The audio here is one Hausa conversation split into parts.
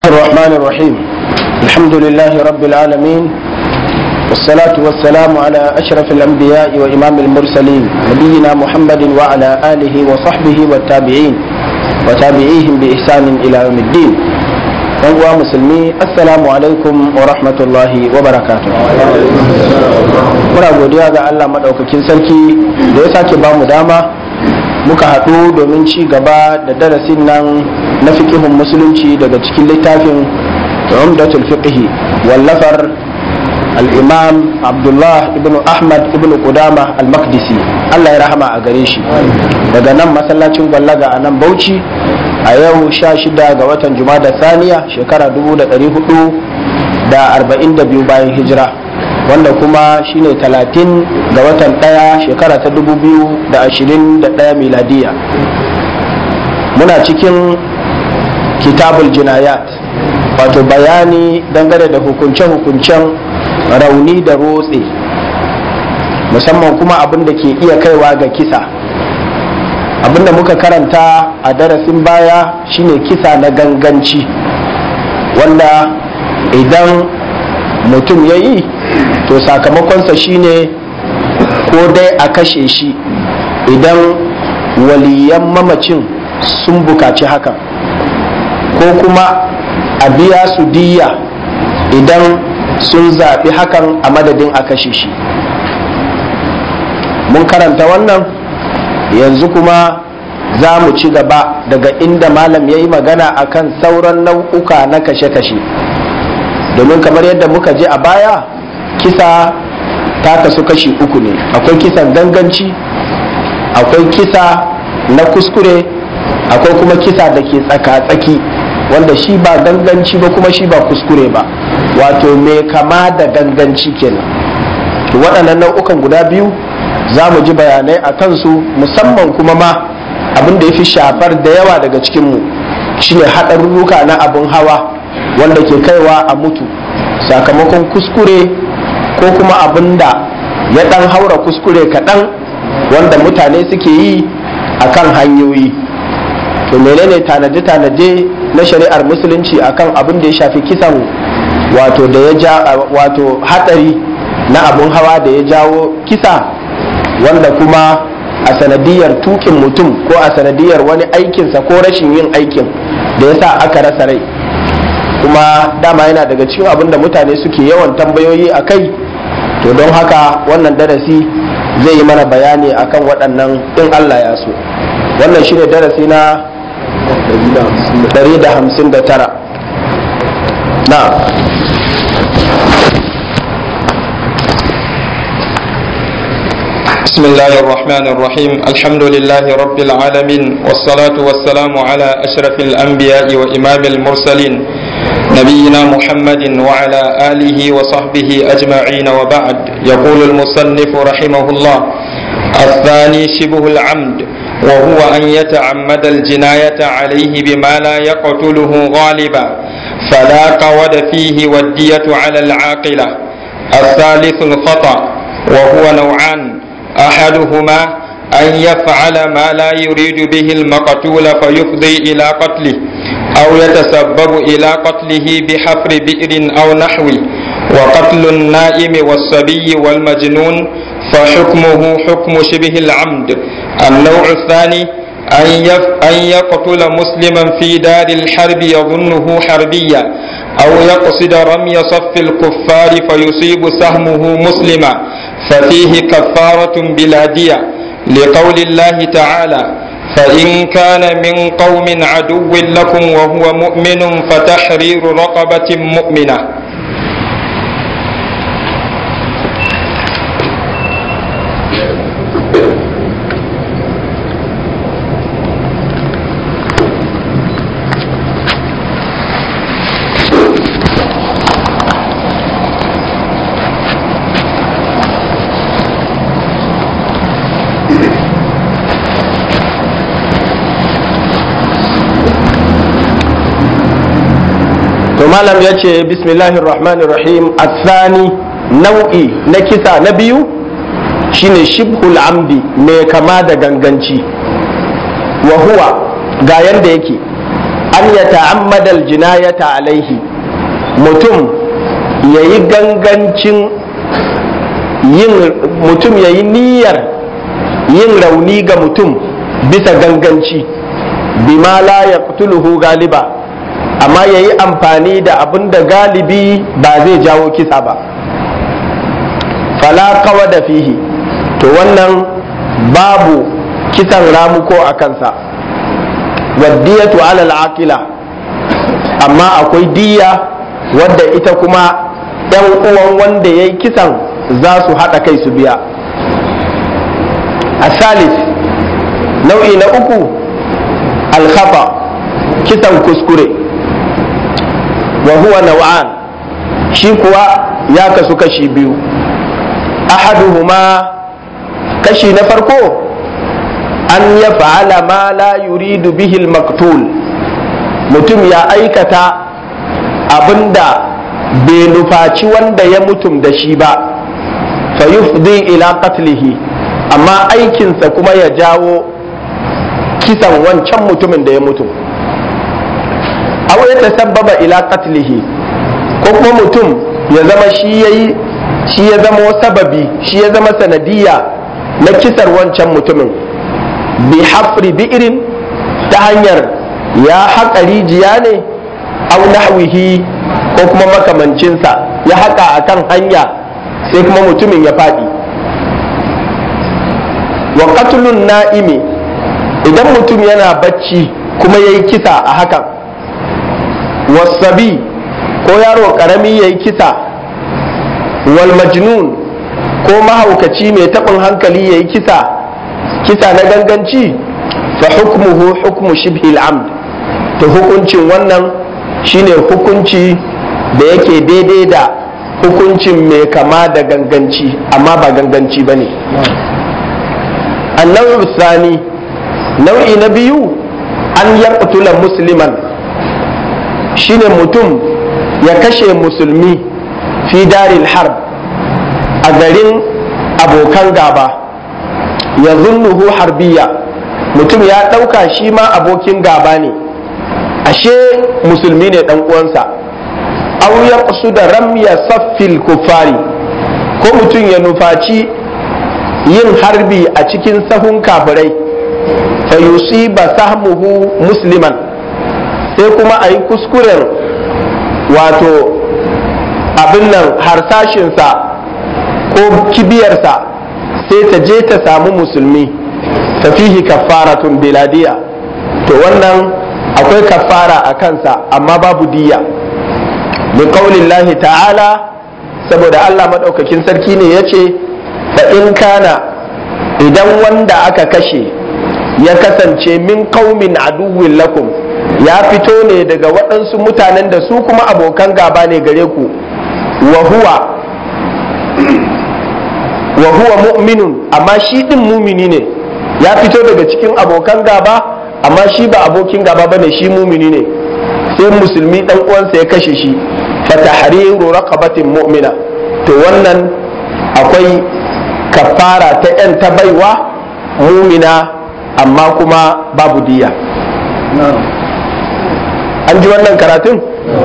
الرحمن الرحيم الحمد لله رب العالمين والصلاة والسلام على أشرف الأنبياء وإمام المرسلين نبينا محمد وعلى آله وصحبه والتابعين وتابعيهم بإحسان إلى يوم الدين uwa musulmi assalamu alaikum wa rahmatullahi wa barakatuh muna godiya ga Allah maɗaukakin sarki da ya sake ba mu dama muka haɗu domin ci gaba da darasin nan na fiƙihun musulunci daga cikin littafin umdatul fiqhi wallafar al-imam abdullah ibn ahmad ibn qudama al-maqdisi Allah ya rahama a gare shi daga nan masallacin gwallaga a nan bauchi a yau sha shida ga watan jumada saniya shekara dubu da ɗari hudu da arba'in da biyu bayan hijira wanda kuma shine talatin ga watan ɗaya shekara ta dubu biyu da ashirin da ɗaya miladiya muna cikin kitabul jinayat wato bayani dangane da hukunce-hukuncen rauni da rotse musamman kuma abin da ke iya kaiwa ga kisa abinda muka karanta a darasin baya shine kisa na ganganci wanda idan mutum ya yi to sakamakonsa shine ko dai a kashe shi idan waliyan mamacin sun bukaci hakan ko kuma a biya su diya idan sun zaɓi hakan a madadin a kashe shi mun karanta wannan yanzu kuma za mu ci gaba daga inda malam ya yi magana akan sauran nau'uka na kashe-kashe domin kamar yadda muka je a baya kisa ta kasu kashi uku ne akwai kisan ganganci akwai kisa na kuskure akwai kuma kisa da ke tsaka-tsaki wanda shi ba ganganci ba kuma shi ba kuskure ba wato mai kama da ganganci kenan waɗannan nau'ukan guda biyu za mu ji bayanai a kansu musamman kuma ma abin da ya fi shafar da yawa daga cikinmu shine haɗarurruka na abin hawa wanda ke kaiwa a mutu sakamakon kuskure ko kuma abin da ya ɗan haura kuskure kaɗan wanda mutane suke yi a kan hanyoyi to menene tanade-tanade na shari'ar musulunci akan abin da ya shafi kisan wato da ya ja wato haɗari na abin hawa da ya jawo kisa wanda kuma a sanadiyar tukin mutum ko a sanadiyar wani aikinsa ko rashin yin aikin da yasa aka rasa rai kuma dama yana daga cikin abin da mutane suke yawan tambayoyi a kai to don haka wannan darasi zai yi mana bayani akan waɗannan in Allah ya so wannan shine darasi na 159 na بسم الله الرحمن الرحيم الحمد لله رب العالمين والصلاة والسلام على أشرف الأنبياء وإمام المرسلين نبينا محمد وعلى آله وصحبه أجمعين وبعد يقول المصنف رحمه الله الثاني شبه العمد وهو أن يتعمد الجناية عليه بما لا يقتله غالبا فلا قود فيه والدية على العاقلة الثالث الخطأ وهو نوعان أحدهما أن يفعل ما لا يريد به المقتول فيفضي إلى قتله أو يتسبب إلى قتله بحفر بئر أو نحوه وقتل النائم والصبي والمجنون فحكمه حكم شبه العمد النوع الثاني أن, يف أن يقتل مسلما في دار الحرب يظنه حربيا أو يقصد رمي صف الكفار فيصيب سهمه مسلما ففيه كفارة بلا دية لقول الله تعالى فإن كان من قوم عدو لكم وهو مؤمن فتحرير رقبة مؤمنة to malam ya ce bismillahir rahmanir rahim athani nau'i na kisa na biyu shine shibhul amdi mai kama da ganganci wa huwa ga yanda yake an ya ta'ammada aljinayata alaihi mutum ya yi gangancin yin mutum ya yi niyyar yin rauni ga mutum bisa ganganci bima la ya galiba amma ya yi amfani da abin da galibi ba zai jawo kisa ba fala kawa da fihi to wannan babu kisan ramuko a kansa waddiyatu alal aqila amma akwai diya wadda ita kuma yan uwan wanda ya yi kisan za su haɗa kai su biya a salis nau'i na uku alkhafa kisan kuskure wa huwa naw'an shi kuwa ya kasu kashi biyu ahaduhuma kashi na farko an ya fa'ala ma la yuridu bihi maktul mutum ya aikata abinda bai nufaci wanda ya mutum da shi ba fa yufdi ila qatlihi amma aikinsa kuma ya jawo kisan wancan mutumin da ya mutum aw ya tasabbaba ila qatlihi ko kuma mutum ya zama shi yayi shi ya zama sababi shi ya zama sanadiyya na kisar wancan mutumin bi hafri bi'irin ta hanyar ya haƙa rijiya ne au nahwihi ko kuma makamancinsa ya haƙa a kan hanya sai kuma mutumin ya faɗi wa qatlun na'imi idan mutum yana bacci kuma ya yi kisa a hakan wasabi ko yaro ƙarami ya yi kisa wal majnun ko mahaukaci mai taɓin hankali ya yi kisa kisa na ganganci fa hukmuhu hukmu shibhil amd to hukuncin wannan shine hukunci da yake daidai da hukuncin mai kama da ganganci amma ba ganganci ba ne annabi sani nau'i na biyu an yaqtula musliman shine mutum ya kashe musulmi fi daril harb a garin abokan gaba ya zunnuhu harbiya mutum ya ɗauka shi ma abokin gaba ne ashe musulmi ne ɗan uwansa aw ya da ramya saffil kufari ko mutum ya nufaci yin harbi a cikin sahun kafirai fa yusiba sahmuhu musliman sai kuma a yi kuskuren wato abin nan harsashinsa ko kibiyarsa sai ta je ta samu musulmi ta fihi kafaratun biladiya to wannan akwai kafara a kansa amma babu diya bi qaulillahi ta'ala saboda Allah madaukakin sarki ne yace fa in kana idan wanda aka kashe ya kasance min qaumin aduwwin lakum ya fito ne daga waɗansu mutanen da su kuma abokan gaba ne gare ku wa huwa wa huwa mu'minun amma shi din mumini ne ya fito daga cikin abokan gaba amma shi ba abokin gaba bane shi mumini ne sai musulmi dan uwansa ya kashe shi fa tahriru raqabatin mu'mina to wannan akwai kafara ta yan ta baiwa mumina amma kuma babu diya an ji wannan karatun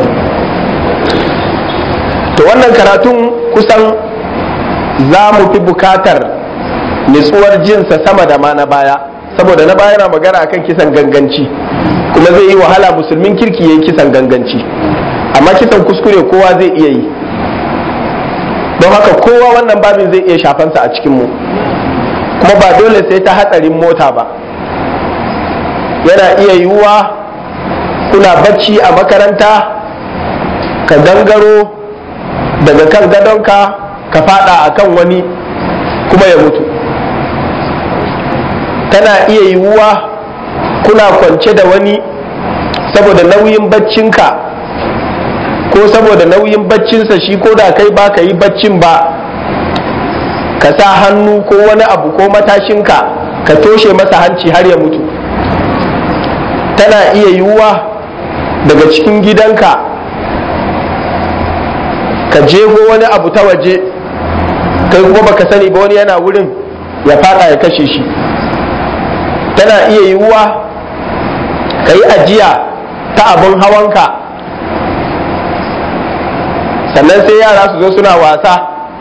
to wannan karatun kusan za mu fi bukatar nitsuwar jinsa sama da ma na baya saboda na baya na magana akan kisan ganganci kuma zai yi wahala musulmin kirki ya yi kisan ganganci amma kisan kuskure kowa zai iya yi don haka kowa wannan babin zai iya shafansa a cikinmu kuma ba dole sai ta hatsarin mota ba yana iya yiwuwa kuna bacci a makaranta ka gangaro daga kan gadonka ka fada a kan wani kuma ya mutu tana iya yiwuwa kuna kwance da wani saboda nauyin baccinka ko saboda nauyin baccinsa shi ko da kai ba ka yi baccin ba ka sa hannu ko wani abu ko matashinka ka toshe masa hanci har ya mutu tana iya yiwuwa daga cikin gidanka ka jego wani abu ta waje kai kuma baka sani ba wani yana wurin ya fada ya kashe shi tana iya yiwuwa ka yi ajiya ta abin hawanka sannan sai yara su zo suna wasa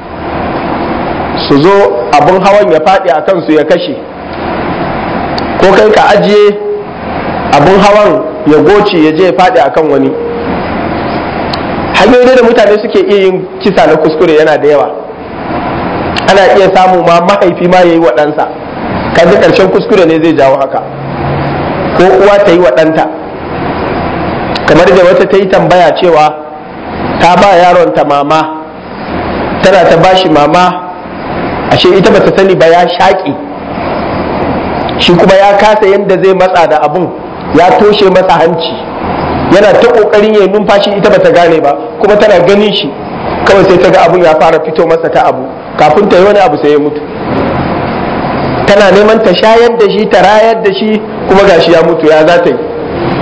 su zo abin hawan ya faɗi a kansu ya kashe ko kai ka ajiye abin hawan ya goce ya je ya faɗi akan wani hanyoyi da mutane suke iya yin kisa na kuskure yana da yawa ana iya samu ma mahaifi ma ya yi wa ɗansa kaji ƙarshen kuskure ne zai jawo haka ko uwa ta yi wa ɗanta kamar da wata ta yi tambaya cewa ta ba yaron ta mama tana ta bashi mama ashe ita bata sani ba ya shaƙi shi kuma ya kasa yadda zai matsa da abun ya toshe masa hanci yana ta ƙoƙarin ya numfashi ita bata gane ba kuma tana ganin shi kawai sai ta ga abun ya fara fito masa ta abu kafin ta yi wani abu sai ya mutu tana neman ta shayar da shi ta rayar da shi kuma gashi ya mutu ya za ta yi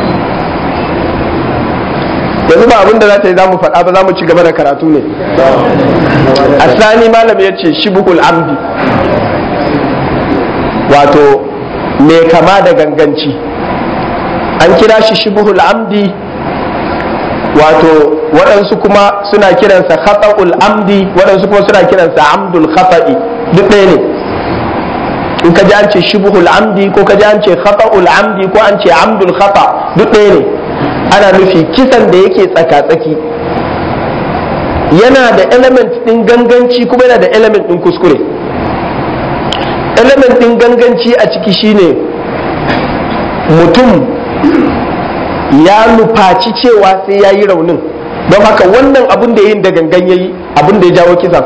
yanzu ba abin da za ta yi za mu faɗa ba za mu ci gaba da karatu ne asani malam ya ce shibhul amdi wato mai kama da ganganci an kira shi shibhul amdi wato waɗansu kuma suna kiransa khata'ul amdi waɗansu kuma suna kiransa amdul khata'i duk ɗaya ne in ka ji an ce shibhul amdi ko ka ji an ce khata'ul amdi ko an ce amdul khata duk ɗaya ne ana nufi kisan da yake tsaka-tsaki yana da element ɗin ganganci kuma yana da element ɗin kuskure element ɗin ganganci a ciki shine mutum ya nufaci cewa sai ya yi raunin don haka wannan abin da yin da gangan ya yi abin da ya jawo kisan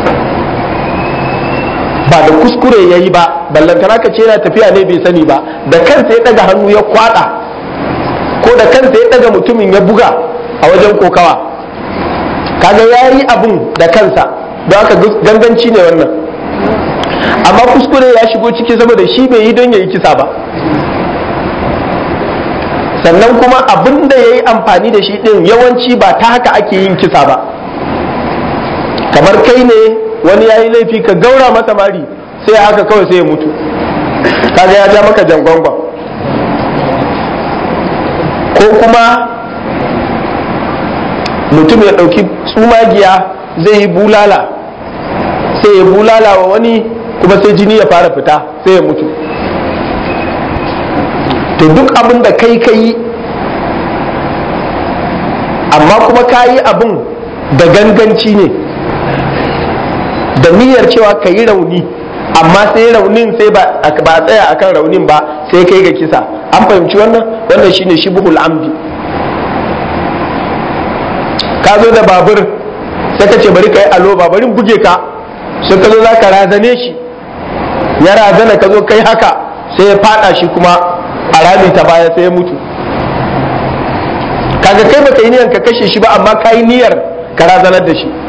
ba da kuskure ya yi ba ballantana ka ce yana tafiya ne bai sani ba da kansa ya ɗaga hannu ya kwada ko da kansa ya ɗaga mutumin ya buga a wajen kokawa kaga ya yi abin da kansa don haka ganganci ne wannan amma kuskure ya shigo ciki saboda shi bai yi don ya yi kisa ba sannan kuma abin da ya yi amfani da shi ɗin yawanci ba ta haka ake yin kisa ba kamar kai ne wani ya yi laifi ka gaura masa mari sai haka kawai sai ya mutu kaga ya ja maka jangwangwan ko kuma mutum ya ɗauki tsumagiya zai yi bulala sai ya bulala wa wani kuma sai jini ya fara fita sai ya mutu to duk abin da kai ka yi amma kuma ka yi abin da ganganci ne da niyyar cewa ka yi rauni amma sai raunin sai ba a tsaya akan raunin ba sai kai ga kisa an fahimci wannan wannan shine shibhul amdi ka zo da babur sai ka ce bari ka yi alo babarin buge ka sai ka zo za ka razane shi ya razana ka zo kai haka sai ya fada shi kuma a rami ta baya sai ya mutu kaga kai baka yi niyyar ka kashe shi ba amma ka yi niyyar ka razanar da shi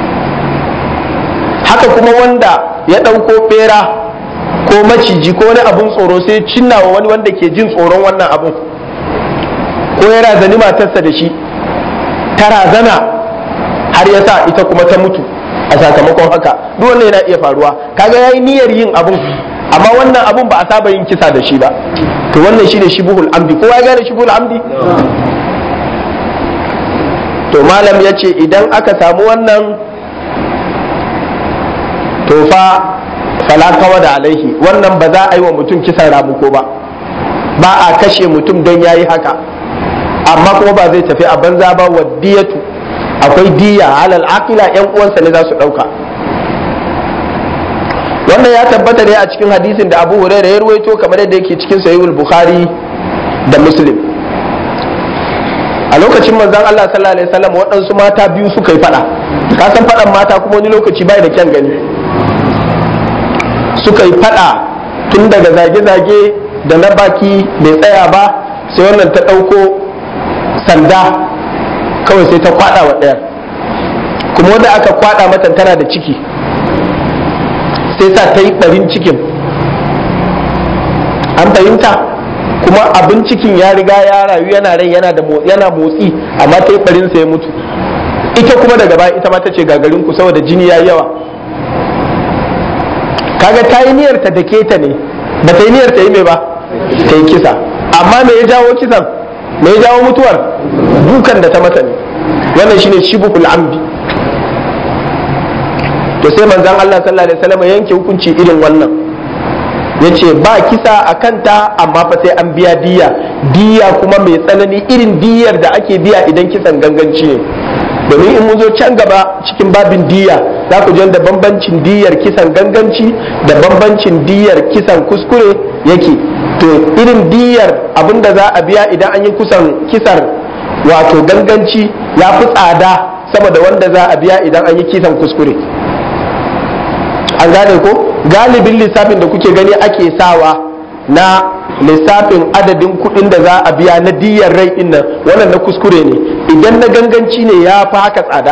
haka kuma wanda ya ɗauko ɓera ko maciji ko wani abun tsoro sai cinna wa wani wanda ke jin tsoron wannan abun ko ya razani matarsa da shi ta razana har ya sa ita kuma ta mutu a sakamakon haka duk wannan yana iya faruwa kaga yayi niyyar yin abun amma wannan abun ba a saba yin kisa da shi ba to wannan shine shibuhul amdi kowa ya gane shibuhul amdi to malam ya ce idan aka samu wannan to fa falakawa da alaihi wannan ba za a yi wa mutum kisan ramuko ba ba a kashe mutum don ya yi haka amma kuma ba zai tafi a banza ba wa diyatu akwai diya alal aqila yan uwansa ne za su ɗauka wannan ya tabbata ne a cikin hadisin da abu hurairah ya ruwaito kamar yadda yake cikin sahihul bukhari da muslim a lokacin manzon Allah sallallahu alaihi wasallam waɗansu mata biyu suka yi fada ka san fadan mata kuma wani lokaci bai da kyan gani suka yi fada tun daga zage-zage da na baki bai tsaya ba sai wannan ta ɗauko sanda kawai sai ta kwada wa ɗaya kuma wanda aka kwada mata tana da ciki sai sa ta yi ɓarin cikin an fahimta kuma abin cikin ya riga ya rayu yana rai yana da yana motsi amma ta yi ɓarin sa ya mutu ita kuma daga baya ita ma ta ce gagarin ku saboda jini ya yawa kaga ta yi niyyar ta dake ta ne ba ta yi niyyar ta yi mai ba ta yi kisa amma me ya jawo kisan me ya jawo mutuwar dukan da ta mata ne wannan shine shibhul amdi to sai manzon Allah sallallahu alaihi wasallam yanke hukunci irin wannan yace ba kisa a kanta amma fa sai an biya diya diya kuma mai tsanani irin diyar da ake biya idan kisan ganganci ne domin in mun zo can gaba cikin babin diya za ku da bambancin diyar kisan ganganci da bambancin diyar kisan kuskure yake to irin diyar abinda za a biya idan an yi kusan kisar wato ganganci ya fi tsada sama da wanda za a biya idan an yi kisan kuskure an gane ko galibin lissafin da kuke gani ake sawa na lissafin adadin kuɗin da za a biya na diyar rai din nan wannan na kuskure ne idan na ganganci ne ya fi haka tsada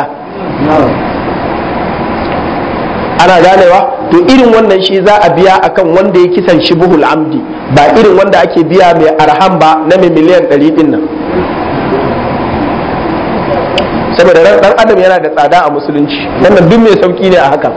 ana ganewa to irin wannan shi za a biya akan wanda ya kisan shibuhul amdi ba irin wanda ake biya mai arham ba na mai miliyan ɗari din nan saboda ran dan adam yana da tsada a musulunci wannan duk mai sauki ne a haka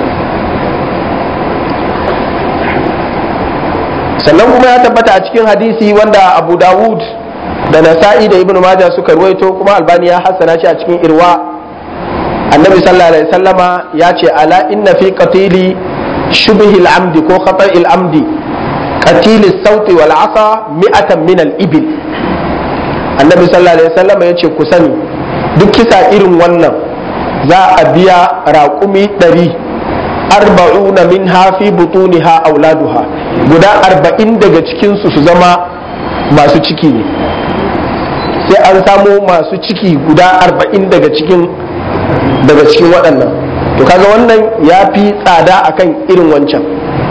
sannan kuma ya tabbata a cikin hadisi wanda abu dawud da nasa'i da ibn majah suka ruwaito kuma albani ya hassana shi a cikin irwa annabi sallallahu alaihi sallama ya ce ala inna fi qatili shubhi al-amdi ko khata'i al-amdi qatil as-sawti wal asa mi'atan min al-ibil annabi sallallahu alaihi sallama ya ce ku sani duk kisa irin wannan za a biya raƙumi ɗari arba'una min hafi butuniha auladuha guda arba'in daga cikinsu su zama masu ciki ne sai an samo masu ciki guda arba'in daga cikin daga cikin waɗannan to kaga wannan ya fi tsada akan irin wancan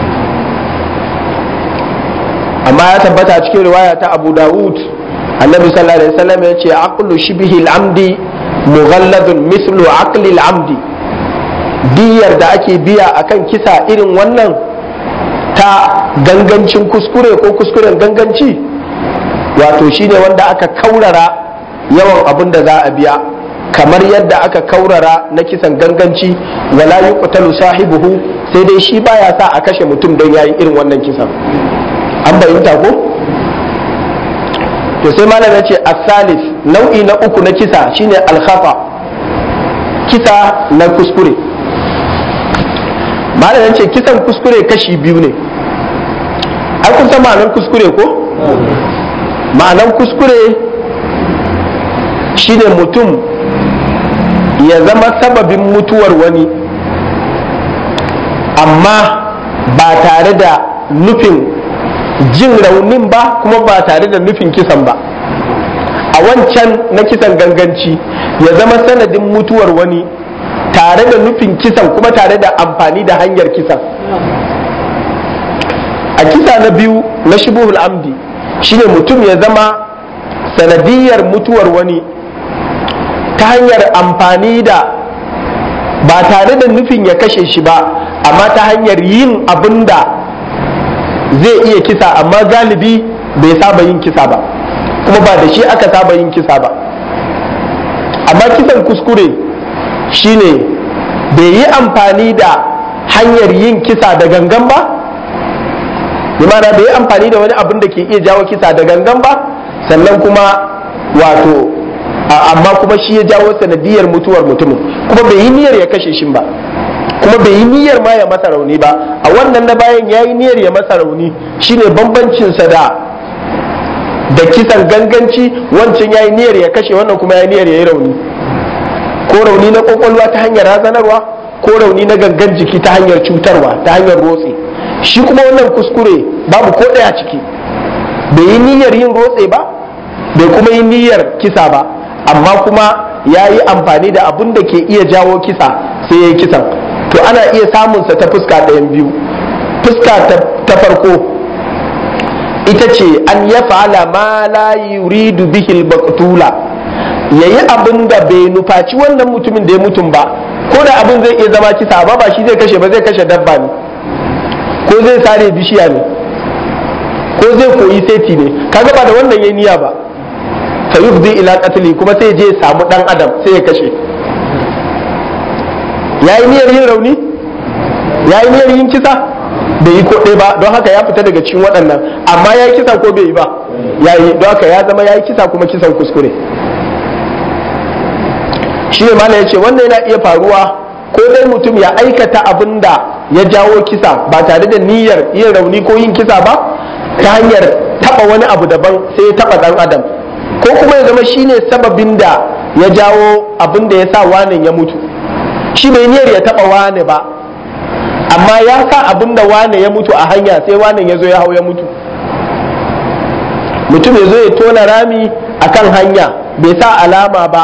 amma ya tabbata a cikin riwaya ta abu dawud annabi sallallahu alaihi wasallam ya ce aqlu shibhi al-amdi mughalladun mithlu aqli al-amdi diyar da ake biya akan kisa irin wannan ta gangancin kuskure ko kuskuren ganganci wato shine wanda aka kaurara yawan abin da za a biya kamar yadda aka kaurara na kisan ganganci wala yuqtalu sahibuhu sai dai shi baya sa a kashe mutum don yayin irin wannan kisan an bayyanta ko to sai malam ya ce asalis nau'i na uku na kisa shine alkhafa kisa na kuskure malam ya ce kisan kuskure kashi biyu ne ai kun san ma'anar kuskure ko ma'anar kuskure shine mutum ya zama sababin mutuwar wani amma ba tare da nufin jin raunin ba kuma ba tare da nufin kisan ba a wancan na kisan ganganci ya zama sanadin mutuwar wani tare da nufin kisan kuma tare da amfani da hanyar kisan a kisa na biyu na shubuhul amdi shine mutum ya zama sanadiyar mutuwar wani ta hanyar amfani da ba tare da nufin ya kashe shi ba amma ta hanyar yin abin da zai iya kisa amma galibi bai saba yin kisa ba kuma ba da shi aka saba yin kisa ba amma kisan kuskure shine bai yi amfani da hanyar yin kisa da gangan ba bimana bai yi amfani da wani abin da ke iya jawo kisa da gangan ba sannan kuma wato amma kuma shi ya jawo sanadiyar mutuwar mutumin kuma bai yi niyyar ya kashe shi ba kuma bai yi niyyar ma ya masa rauni ba a wannan na bayan ya yi niyyar ya masa rauni shine bambancinsa da da kisan ganganci wancan ya yi niyyar ya kashe wannan kuma ya yi niyyar ya yi rauni ko rauni na kwakwalwa ta hanyar razanarwa ko rauni na gangan jiki ta hanyar cutarwa ta hanyar rotse shi kuma wannan kuskure babu ko ɗaya ciki bai yi niyyar yin rotse ba bai kuma yi niyyar kisa ba amma kuma ya yi amfani da abin da ke iya jawo kisa sai ya yi kisan to ana iya samunsa ta fuska ɗayan biyu fuska ta farko ita ce an ya fa'ala ma la yuridu bihil baktula ya yi abin da bai nufaci wannan mutumin da ya mutum ba ko da abin zai iya zama kisa ba ba shi zai kashe ba zai kashe dabba ne ko zai sare bishiya ne ko zai koyi seti ne kaga ba da wannan yayi niyya ba fa yufdi ila qatli kuma sai je samu dan adam sai ya kashe yayi niyyar yin rauni yayi niyyar yin kisa bai yi ko ɗaya ba don haka ya fita daga cikin waɗannan amma ya yi kisa ko bai yi ba ya yi don haka ya zama ya yi kisa kuma kisan kuskure shi ne mala ya ce wannan yana iya faruwa ko dai mutum ya aikata abin da ya jawo kisa ba tare da niyyar yin rauni ko yin kisa ba ta hanyar taba wani abu daban sai ya taba dan adam ko kuma ya zama shine sababin da ya jawo abin da ya sa wanin ya mutu shi bai niyyar ya taba wane ba amma ya sa abin da wane ya mutu a hanya sai wanin ya zo ya hau ya mutu mutum ya zo ya tona rami akan hanya bai sa alama ba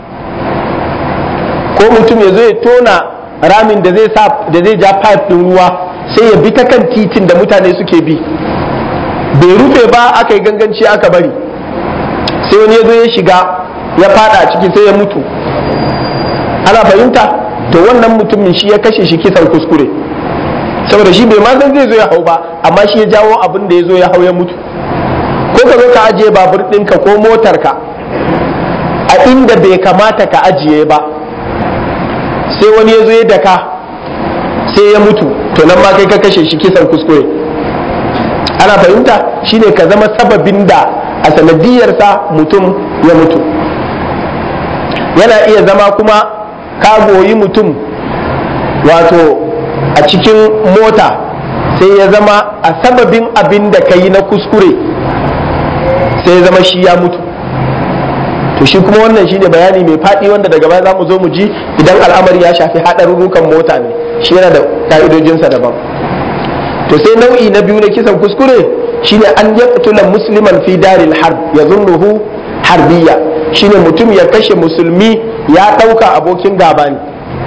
ko mutum ya zo ya tona ramin da zai sa da zai ja pipe din ruwa sai ya bi ta kan titin da mutane suke bi bai rufe ba aka yi ganganci aka bari sai wani ya zo ya shiga ya fada ciki sai ya mutu ana fahimta to wannan mutumin shi ya kashe shi kisan kuskure saboda shi bai ma san zai zo ya hau ba amma shi ya jawo abin da ya zo ya hau ya mutu ko ka zo ka ajiye babur ɗinka ko motarka a inda bai kamata ka ajiye ba sai wani ya zo ya daka sai ya mutu to nan ma kai ka kashe shi kisan kuskure ana fahimta shine ka zama sababin da a sanadiyarsa mutum ya mutu yana iya zama kuma ka goyi mutum wato a cikin mota sai ya zama a sababin abin da ka yi na kuskure sai ya zama shi ya mutu to shi kuma wannan shine bayani mai faɗi wanda daga baya za mu zo mu ji idan al'amari ya shafi haɗarurrukan mota ne shi yana da ka'idojinsa daban to sai nau'i na biyu na kisan kuskure shine an yaqtula musliman fi daril harb yazunnuhu harbiya shine mutum ya kashe musulmi ya ɗauka abokin gaba ne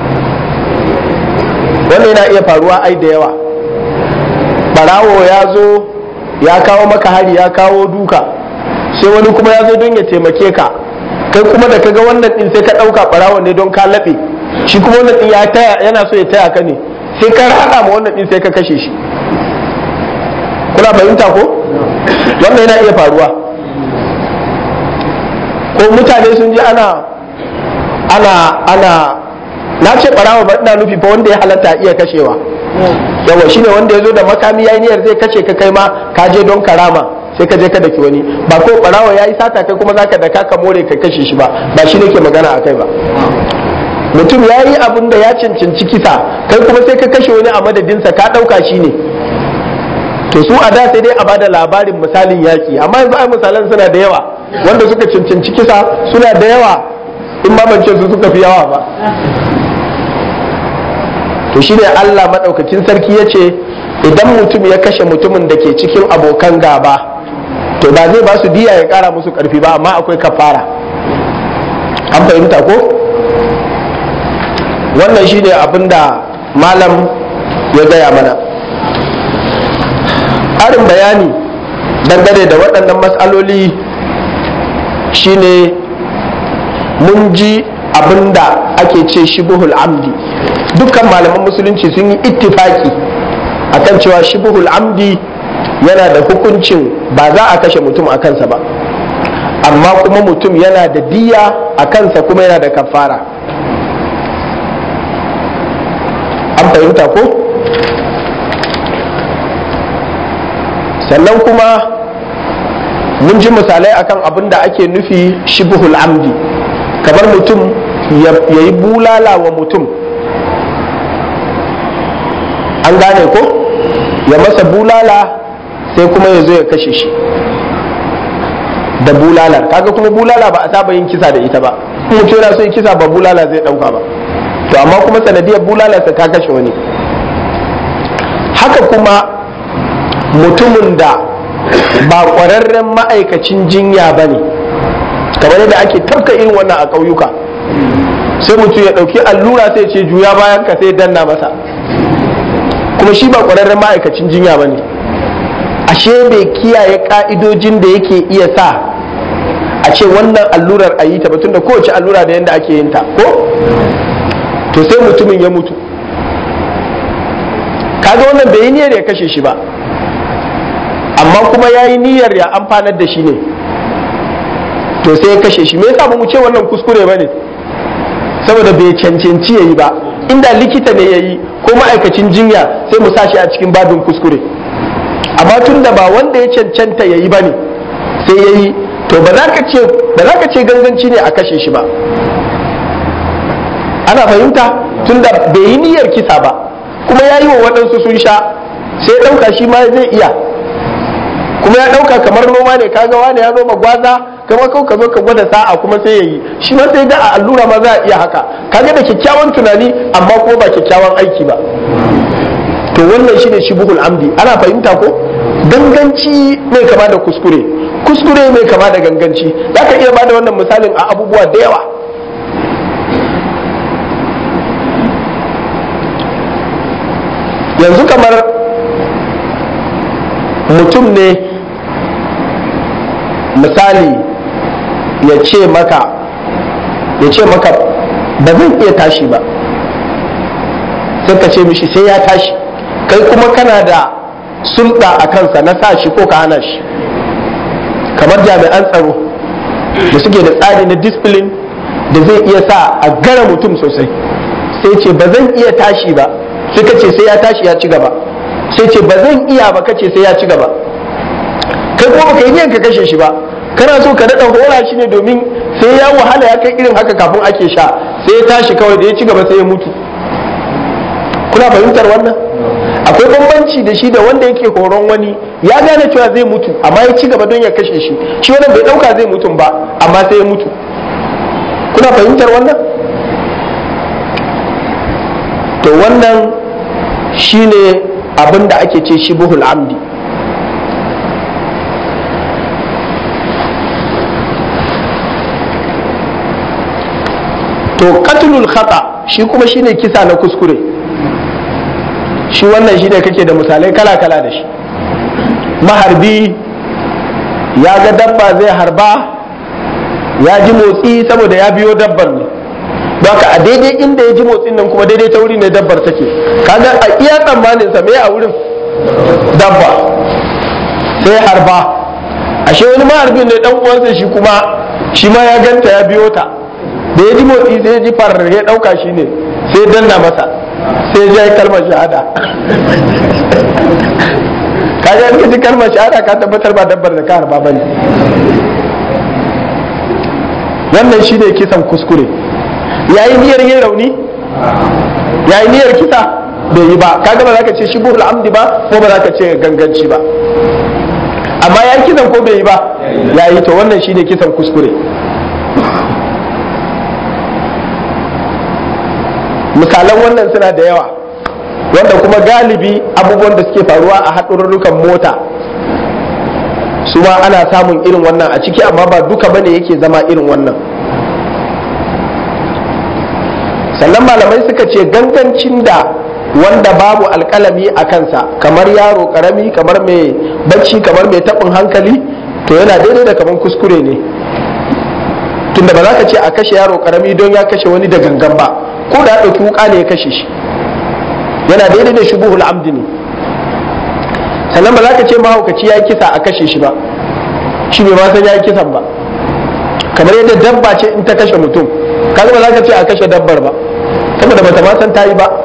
wannan yana iya faruwa ai da yawa barawo ya zo ya kawo maka hari ya kawo duka sai wani kuma ya zo don ya taimake ka kai kuma da kaga wannan din sai ka ɗauka barawo ne don ka laɓe shi kuma wannan din ya taya yana so ya taya ka ne sai ka rada ma wannan din sai ka kashe shi kuna fahimta ko wannan yana iya faruwa ko mutane sun ji ana ana ana na ce barawa ba ina nufi fa wanda ya halatta iya kashewa yawa shine wanda ya zo da makami yayi niyyar zai kashe ka kai ma ka je don karama sai ka je ka daki wani ba ko barawa yayi sata kai kuma zaka daka ka more ka kashe shi ba ba shi nake magana akai ba mutum ya yi abin da ya cancanci kisa kai kuma sai ka kashe wani a madadinsa ka ɗauka shi ne to su a da sai dai a bada labarin misalin yaƙi amma yanzu ai misalan suna da yawa wanda suka cancanci kisa suna da yawa in ma ban ce su suka fi yawa ba to shi ne Allah maɗaukakin sarki ya ce idan mutum ya kashe mutumin da ke cikin abokan gaba to ba zai ba su diya ya ƙara musu ƙarfi ba amma akwai kafara an fahimta ko wannan shine abin da malam ya gaya mana ƙarin bayani dangane da waɗannan matsaloli shine mun ji abin da ake ce shibuhul amdi dukkan malaman musulunci sun yi ittifaki akan cewa shibuhul amdi yana da hukuncin ba za a kashe mutum a kansa ba amma kuma mutum yana da diya a kansa kuma yana da kafara an fahimta ko sannan kuma mun ji misalai akan abin da ake nufi shibuhul amdi kamar mutum ya yi bulala wa mutum an gane ko ya masa bulala sai kuma ya zo ya kashe shi da bulalar kaga kuma bulala ba a saba yin kisa da ita ba mutum yana so yi kisa ba bulala zai dauka ba to amma kuma sanadiyar bulalarsa ta kashe wani haka kuma mutumin da ba ƙwararren ma'aikacin jinya ba ne kamar yadda ake tafka irin wannan a ƙauyuka sai mutum ya ɗauki allura sai ce juya bayan ka sai danna masa kuma shi ba ƙwararren ma'aikacin jinya ba ne ashe bai kiyaye ƙa'idojin da yake iya sa a ce wannan allurar a yi ta ba tunda kowace allura da yadda ake yin ta ko to sai mutumin ya mutu kaga wannan bai yi niyyar ya kashe shi ba amma kuma ya yi niyyar ya amfanar da shi ne to sai ya kashe shi me yasa ba mu ce wannan kuskure ba ne saboda bai cancanci ya yi ba inda likita ne ya yi ko ma'aikacin jinya sai mu sa shi a cikin babin kuskure amma tun da ba wanda ya cancanta ya yi ba ne sai ya yi to ba za ka ce ganganci ne a kashe shi ba ana fahimta tun da bai yi niyyar kisa ba kuma ya yi wa waɗansu sun sha sai ɗauka shi ma zai iya kuma ya ɗauka kamar noma ne kaga wani ya noma gwaza kama kau ka zo ka gwada sa'a kuma sai ya yi shi ma sai ga a allura ma za a iya haka kaga da kyakkyawan tunani amma ko ba kyakkyawan aiki ba to wannan shine shibuhul amdi ana fahimta ko ganganci mai kama da kuskure kuskure mai kama da ganganci za ka iya bada wannan misalin a abubuwa da yawa yanzu kamar mutum ne misali ya ce maka ya ce maka ba zan iya tashi ba sai ka ce mishi sai ya tashi kai kuma kana da sulɗa a kansa na sa shi ko ka hana shi kamar jami'an tsaro da suke da tsari na discipline da zai iya sa a gara mutum sosai sai ce ba zan iya tashi ba sai ka ce sai ya tashi ya ci gaba sai ce ba zan iya ba kace sai ya ci gaba kai kuma baka yi niyan ka kashe shi ba kana so ka daɗa hora shi ne domin sai ya wahala ya kai irin haka kafin ake sha sai ya tashi kawai da ya ci gaba sai ya mutu kuna fahimtar wannan akwai bambanci da shi da wanda yake horon wani ya gane cewa zai mutu amma ya ci gaba don ya kashe shi shi wannan bai dauka zai mutum ba amma sai ya mutu kuna fahimtar wannan to wannan shine abin da ake ce shibuhul amdi to katlul khata shi kuma shine kisa na kuskure shi wannan shi ne kake da misalai kala-kala da shi maharbi ya ga dabba zai harba ya ji motsi saboda ya biyo dabbar ne haka a daidai inda ya ji motsin nan kuma daidai ta wuri ne dabbar take kaga a iya tsammanin sa me a wurin dabba sai harba ashe wani maharbin ne dan uwansa shi kuma shi ma ya ganta ya biyo ta da ya ji motsi sai ya ji farar ya dauka shi ne sai danna masa sai ya yi kalmar shahada kaga in ka ji kalmar shahada ka tabbatar ba dabbar da ka harba bane wannan shi ne kisan kuskure yayi niyyar yin rauni yayi niyyar kisa bai yi ba kaga ba za ka ce shi buhul amdi ba ko ba za ka ce ganganci ba amma ya kisan ko bai yi ba yayi to wannan shi ne kisan kuskure misalan wannan suna da yawa wanda kuma galibi abubuwan da suke faruwa a haɗururrukan mota su ma ana samun irin wannan a ciki amma ba duka bane yake zama irin wannan sannan malamai suka ce gangancin da wanda babu alkalami a kansa kamar yaro karami kamar mai bacci kamar mai taɓin hankali to yana daidai da kamar kuskure ne tunda ba za ka ce a kashe yaro karami don ya kashe wani da gangan ba ko da ya ɗauki wuka ne ya kashe shi yana daidai da shubuhul amdi ne sannan ba za ka ce mahaukaci ya yi kisa a kashe shi ba shi bai ma san ya yi kisan ba kamar yadda dabba ce in ta kashe mutum kaga ba za ka ce a kashe dabbar ba saboda bata ma san ta yi ba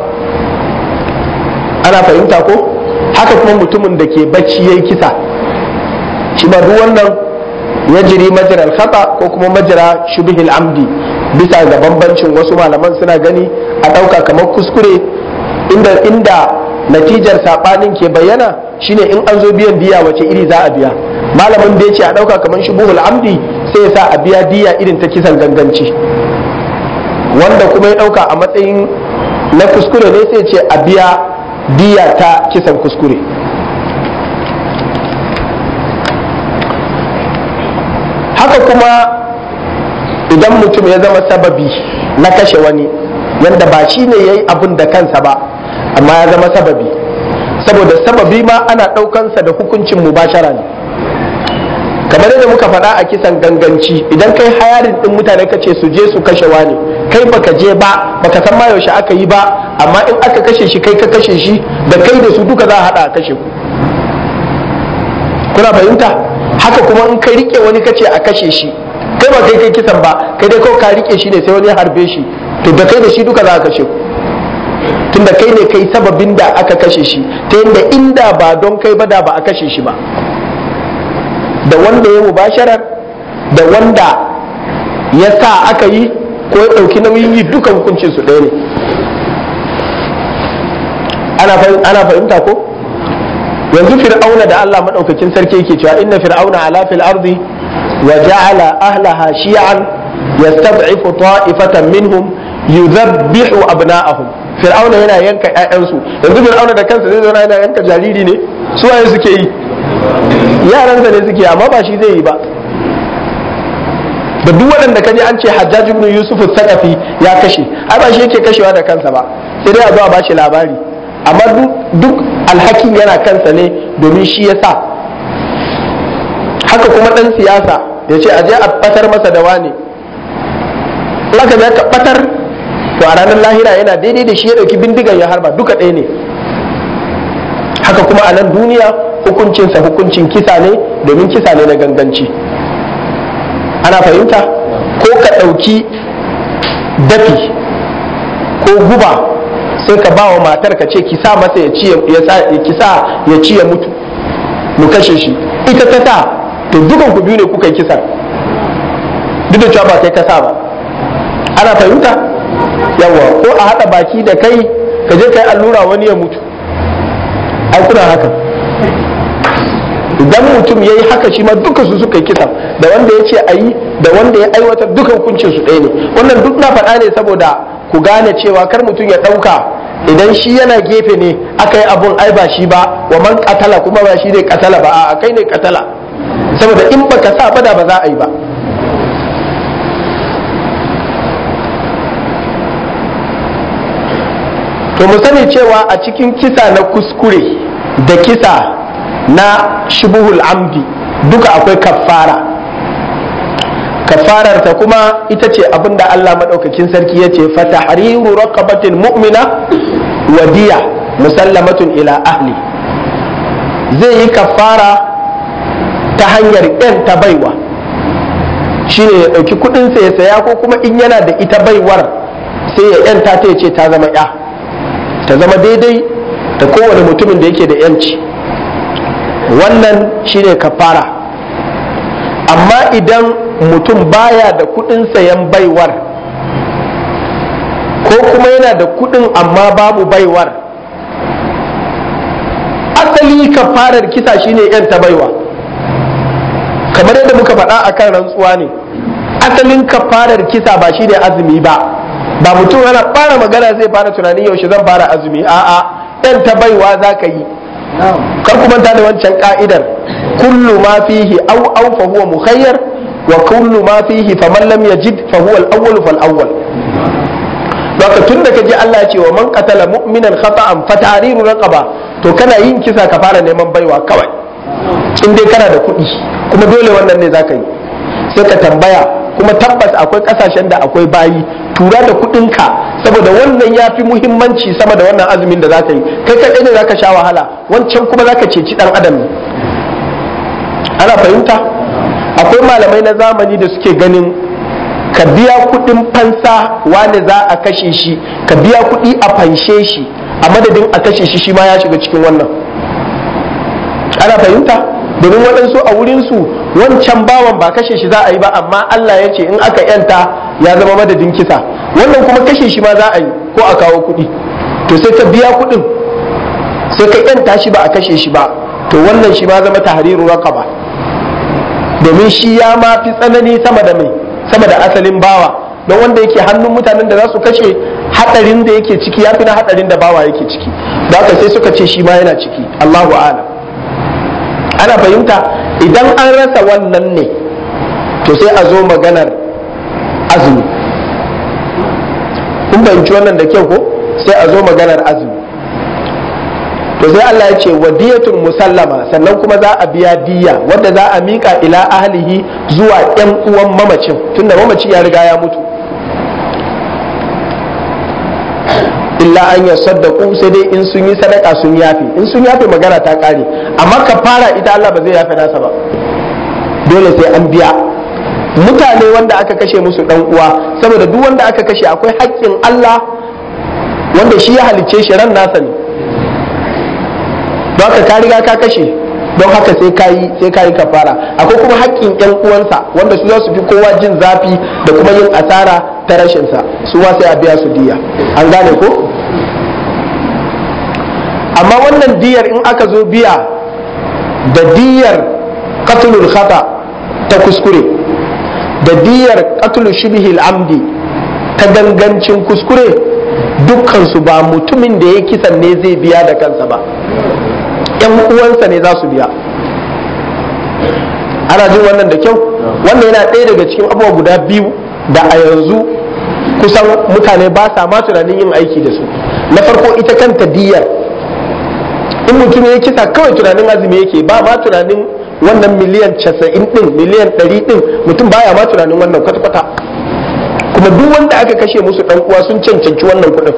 ana fahimta ko haka kuma mutumin da ke bacci ya yi kisa shi ba duk wannan ya jiri majiral khata ko kuma majira shubihil amdi bisa ga bambancin wasu malaman suna gani a ɗauka kamar kuskure inda inda natijar saɓanin ke bayyana shine in an zo biyan diya wace iri za a biya malamin da ya ce a ɗauka kamar shubuhul amdi sai ya sa a biya diya irin ta kisan ganganci wanda kuma ya ɗauka a matsayin na kuskure ne sai ce a biya diya ta kisan kuskure haka kuma idan mutum ya zama sababi na kashe wani yadda ba shi ne ya yi abin da kansa ba amma ya zama sababi saboda sababi ma ana ɗaukansa da hukuncin mubashara ne kamar yadda muka faɗa a kisan ganganci idan kai hayarin ɗin mutane ka ce su je su kashe wani kai baka je ba baka san ma yaushe aka yi ba amma in aka kashe shi kai ka kashe shi da kai da su duka za a haɗa a kashe ku kuna fahimta haka kuma in kai rike wani kace a kashe shi kai ba kai kai kisan ba kai dai kawai ka rike shi ne sai wani ya harbe shi to da kai da shi duka za a kashe ku tunda kai ne kai sababin da aka kashe shi ta yadda inda ba don kai ba da ba a kashe shi ba da wanda ya mubasharar da wanda ya sa aka yi ko ya ɗauki nauyin yi duka hukuncin su ɗaya ne ana fahimta ko yanzu fir'auna da Allah maɗaukakin sarki yake cewa inna fir'auna ala fil ardi wa ja'ala ahlaha shi'an yastad'ifu ta'ifatan minhum yudhabbihu abna'ahum fir'auna yana yanka ƴaƴansu yanzu fir'auna da kansa zai zauna yana yanka jariri ne su waye suke yi yaransa ne suke amma ba shi zai yi ba da duk waɗanda kaji an ce hajjaj ibn yusuf sakafi ya kashe ai ba shi yake kashewa da kansa ba sai dai a zo a bashi labari amma duk alhakin yana kansa ne domin shi ya sa haka kuma ɗan siyasa ya ce a je a batar masa da wane aka ya ka batar to a ranar lahira yana daidai da shi ya ɗauki bindigan ya harba duka ɗaya ne haka kuma a nan duniya hukuncinsa hukuncin kisa ne domin kisa ne na ganganci ana fahimta ko ka ɗauki dafi ko guba sai ka ba wa matar ka ce ki sa masa ya ci ya ci ya mutu mu kashe shi ita ta sa to dukan ku biyu ne kuka yi kisa duk da cewa ba kai ka sa ba ana fahimta yawa ko a haɗa baki da kai ka je kai allura wani ya mutu ai kuna haka idan mutum ya yi haka shi ma duka su suka yi kisa da wanda ya ce a yi da wanda ya aiwatar duka hukuncin su ɗaya ne wannan duk na faɗa ne saboda ku gane cewa kar mutum ya ɗauka idan shi yana gefe ne aka yi abun ai ba shi ba wa man katala kuma ba shi ne katala ba a kai ne katala saboda in baka sa bada ba za a yi ba to mu sani cewa a cikin kisa na kuskure da kisa na shubuhul amdi duka akwai kafara kafarar ta kuma ita ce abinda Allah maɗaukakin sarki ya ce fatahriru raqabatin mu'mina wa diya musallamatun ila ahli zai yi kafara ta hanyar yan ta baiwa shine ya ɗauki kuɗinsa ya saya ko kuma in yana da ita baiwar sai ya yanta ta ce ta zama ya ta zama daidai da kowane mutumin da yake da yanci wannan shine kafara amma idan mutum baya da kudin sayan baiwar ko kuma yana da kudin amma babu baiwar asali kafarar kisa shine yan ta baiwa kamar yadda muka faɗa a kan rantsuwa ne asalin kafarar kisa ba shine azumi ba ba mutum yana fara magana zai fara tunanin yaushe zan fara azumi a'a yan ta baiwa za ka yi kar ku manta da wancan ka'idar kullu ma fihi aw aw fa huwa mukhayyar wa kullu ma fihi faman lam yajid fa huwa al-awwal fal awwal Baka tun da kaji Allah ce wa man qatala mu'minan khata'an fa tahriru raqaba to kana yin kisa ka fara neman baiwa kawai in dai kana da kuɗi kuma dole wannan ne zaka yi sai ka tambaya kuma tabbas akwai kasashen da akwai bayi tura da kuɗinka saboda wannan ya fi muhimmanci sama da wannan azumin da za ka yi kai kaɗai ne za ka sha wahala wancan kuma za ka ceci ɗan adam ne ana fahimta akwai malamai na zamani da suke ganin ka biya kuɗin fansa wane za a kashe shi ka biya kuɗi a fanshe shi a madadin a kashe shi shi ma ya shiga cikin wannan ana fahimta domin waɗansu a wurinsu wancan bawan ba kashe shi za a yi ba amma Allah ya ce in aka yanta ya zama madadin kisa wannan kuma kashe shi ma za a yi ko a kawo kuɗi to sai ka biya kuɗin sai ka yanta shi ba a kashe shi ba to wannan shi ma zama tahriru raqaba domin shi ya ma fi tsanani sama da mai sama da asalin bawa don wanda yake hannun mutanen da za su kashe hadarin da yake ciki ya fi na hadarin da bawa yake ciki da haka sai suka ce shi ma yana ciki Allahu a'lam ana fahimta idan an rasa wannan ne to sai a zo maganar azumi kun fahimci wannan da kyau ko sai a zo maganar azumi to sai Allah ya ce wadiyatun musallama sannan kuma za a biya diya wanda za a mika ila ahlihi zuwa yan uwan mamacin tunda mamaci ya riga ya mutu illa an ya saddaku sai dai in sun yi sadaka sun yafe in sun yafe magana ta kare amma ka fara ita Allah ba zai yafe nasa ba dole sai an biya mutane wanda aka kashe musu dan uwa saboda duk wanda aka kashe akwai haƙƙin Allah wanda shi ya halicce shi ran nasa ne don haka ka riga ka kashe don haka sai ka yi sai ka yi kafara akwai kuma haƙƙin ƴan uwansa wanda su za su fi kowa jin zafi da kuma yin asara ta rashin sa su ma sai a biya su diya an gane ko amma wannan diyar in aka zo biya da diyar qatlul khata ta kuskure da diyar qatlul shibhil amdi ta gangancin kuskure dukkansu ba mutumin da ya kisan ne zai biya da kansa ba yan uwansa ne za su biya ana jin wannan da kyau wannan yana ɗaya daga cikin abubuwa guda biyu da a yanzu kusan mutane ba sa ma tunanin yin aiki da su na farko ita kanta diyar in mutum ya kisa kawai tunanin azumi yake ba ma tunanin wannan miliyan casa'in din miliyan ɗari din mutum baya ma tunanin wannan kwata-kwata kuma duk wanda aka kashe musu ɗan uwa sun cancanci wannan kuɗin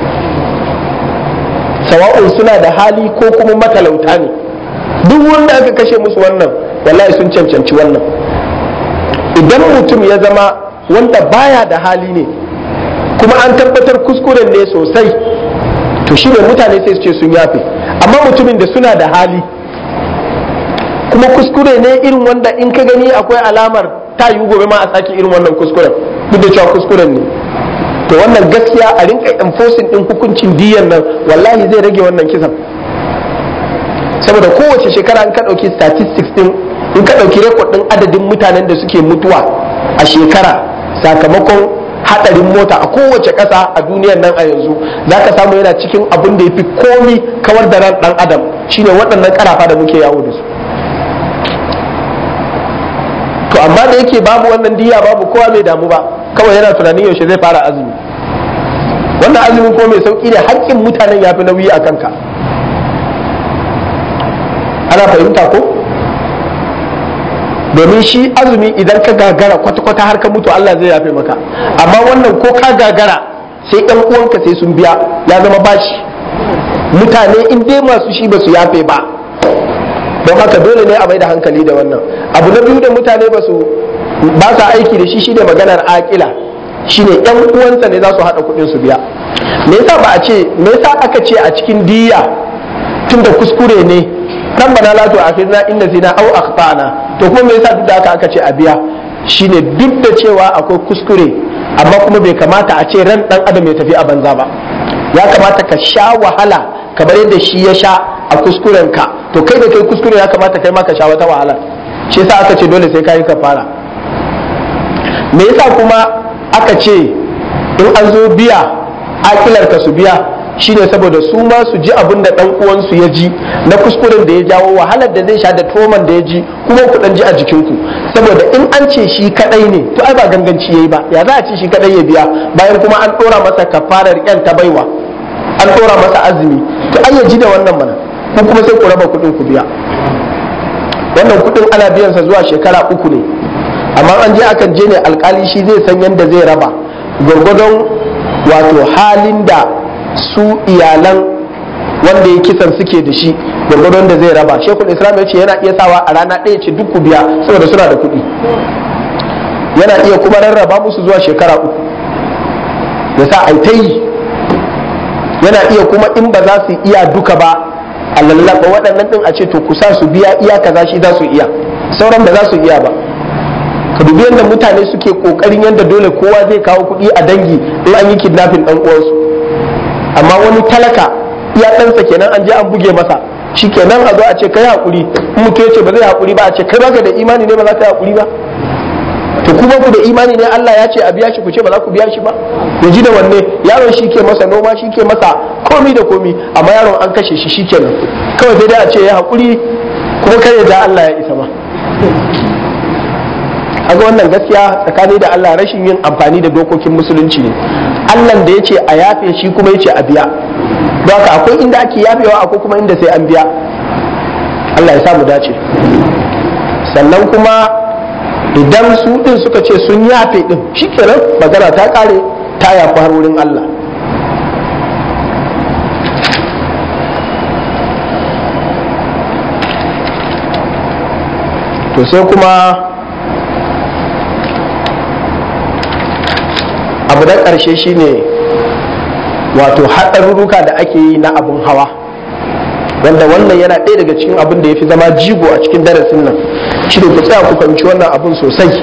sawa'un suna da hali ko kuma matalauta ne duk wanda aka kashe musu wannan wallahi sun cancanci wannan idan mutum ya zama wanda baya da hali ne kuma an tabbatar kuskuren ne sosai to shi ne mutane sai su ce sun yafe amma mutumin da suna da hali kuma kuskure ne irin wanda in ka gani akwai alamar ta yi gobe ma a sake irin wannan kuskuren duk da cewa kuskuren ne to wannan gaskiya a rinka enforcing din hukuncin diyan nan wallahi zai rage wannan kisan saboda kowace shekara in ka ɗauki statistics din in ka ɗauki rekod din adadin mutanen da suke mutuwa a shekara sakamakon hadarin mota a kowace ƙasa a duniyar nan a yanzu za ka samu yana cikin abin da ya fi komi kawar da ran ɗan adam shine waɗannan ƙarafa da muke yawo da su to amma da yake babu wannan diya babu kowa mai damu ba kawai yana tunanin yaushe zai fara azumi wannan azumin ko mai sauki ne haƙƙin mutanen ya fi nauyi a kanka ana fahimta ko domin shi azumi idan ka gagara kwata-kwata har ka mutu Allah zai yafe maka amma wannan ko ka gagara sai ɗan uwanka sai sun biya ya zama bashi mutane in dai masu shi ba su yafe ba don haka dole ne a mai da hankali da wannan abu na biyu da mutane ba su ba sa aiki da shi shine maganar akila shine yan uwansa ne za su haɗa kuɗin su biya me yasa ba a ce me yasa aka ce a cikin diya tunda kuskure ne rabbana la tu'akhidna in nasina aw akhtana to kuma me yasa duk da haka aka ce a biya shine duk da cewa akwai kuskure amma kuma bai kamata a ce ran dan adam ya tafi a banza ba ya kamata ka sha wahala kamar yadda shi ya sha a kuskuren ka to kai da kai kuskure ya kamata kai ma ka sha wata wahala shi yasa aka ce dole sai kai kafara me yasa kuma aka ce in an zo biya akilar ka su biya shine saboda su ma su ji abin da dan uwansu ya ji na kuskuren da ya jawo wahalar da zai sha da toman da ya ji kuma ku dan ji a jikinku saboda in an ce shi kadai ne to ai ba ganganci yayi ba ya za a ce shi kadai ya biya bayan kuma an dora masa kafarar yan ta baiwa an dora masa azumi to ai ya ji da wannan mana ko kuma sai ku raba kuɗin ku biya wannan kuɗin ana biyan sa zuwa shekara uku ne amma an je akan je ne alkali shi zai san yadda zai raba gwargwadon wato halin da su iyalan wanda ya kisan suke da shi gwargwadon da zai raba shekul islam ya ce yana iya sawa a rana ɗaya ce duk ku biya saboda suna da kuɗi yana iya kuma rarraba musu zuwa shekara uku ya sa ai ta yi yana iya kuma in ba za su iya duka ba a lallaba waɗannan ɗin a ce to ku sa su biya iya kaza shi za su iya sauran ba za su iya ba ka dubi yadda mutane suke kokarin yadda dole kowa zai kawo kuɗi a dangi in an yi kidnapping ɗan uwansu amma wani talaka iya ɗansa kenan an je an buge masa shi kenan a zo a ce kai haƙuri in mutum ya ce ba zai haƙuri ba a ce kai baka da imani ne ba za ka yi haƙuri ba to kuma ku da imani ne Allah ya ce a biya shi ku ce ba za ku biya shi ba ya ji da wanne yaron shi ke masa noma shi ke masa komi da komi amma yaron an kashe shi shi kenan kawai sai dai a ce ya haƙuri kuma kai ya ja Allah ya isa ma kaga wannan gaskiya tsakani da Allah rashin yin amfani da dokokin musulunci ne Allah da yace a yafe shi kuma yace a biya don haka akwai inda ake yafewa akwai kuma inda sai an biya Allah ya sa mu dace sannan kuma idan su din suka ce sun yafe din shikenan magana ta kare ta yafi har wurin Allah to sai kuma abu na ƙarshe shine wato haɗarurruka da ake yi na abun hawa wanda wannan yana ɗaya daga cikin abin da ya fi zama jigo a cikin darasin nan shi ne ku tsaya ku fahimci wannan abun sosai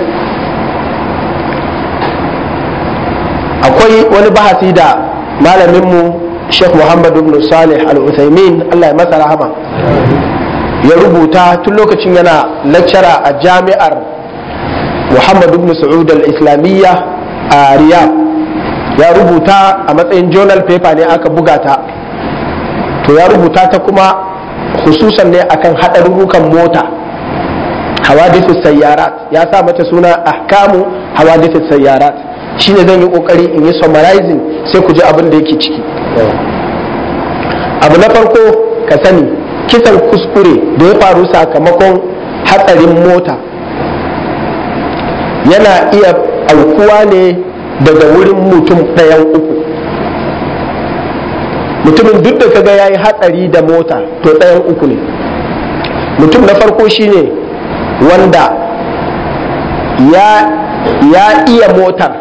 akwai wani bahasi da malaminmu sheikh muhammad ibn salih al-uthaymin allah ya masa rahama ya rubuta tun lokacin yana lecturer a jami'ar muhammad ibn sa'ud al-islamiyya a riyadh ya rubuta a matsayin journal paper ne aka buga ta to ya rubuta ta kuma hususan ne akan haɗarurrukan mota hawadithus sayyarat ya sa mata suna ahkamu hawadithus sayyarat shine zan yi kokari in yi summarizing sai ku ji abin da yake ciki abu na farko ka sani kisan kuskure da ya faru sakamakon hatsarin mota yana iya aukuwa ne daga wurin mutum ɗayan uku mutumin duk da kaga ya yi hatsari da mota to ɗayan uku ne mutum na farko shine wanda ya, ya iya motar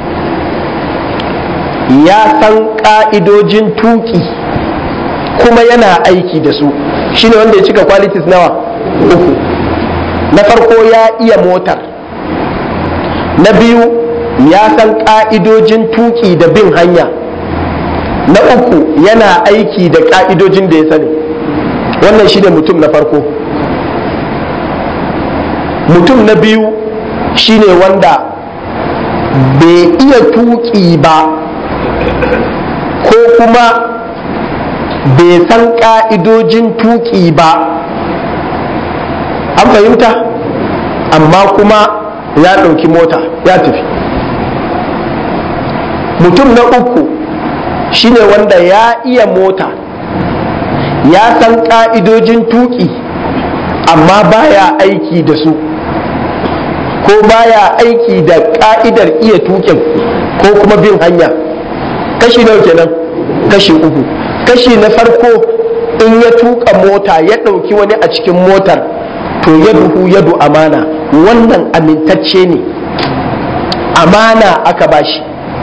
ya san ƙa'idojin tuki kuma yana aiki da su shine wanda ya cika qualities nawa uku na farko ya iya motar na biyu ya san ƙa'idojin tuki da bin hanya na uku yana aiki da ƙa'idojin da ya sani wannan shine mutum na farko mutum na biyu shine wanda bai iya tuki ba ko kuma bai san ƙa'idojin tuƙi ba an fahimta amma kuma ya ɗauki mota ya tafi mutum na uku shine wanda ya iya mota ya san ƙa'idojin tuƙi amma baya aiki da su ko baya aiki da ƙa'idar iya tuƙin ko kuma bin hanya kashi nawa kenan kashi uku kashi na farko in ya tuka mota ya ɗauki wani a cikin motar to ya duhu yadu amana wannan amintacce ne amana aka bashi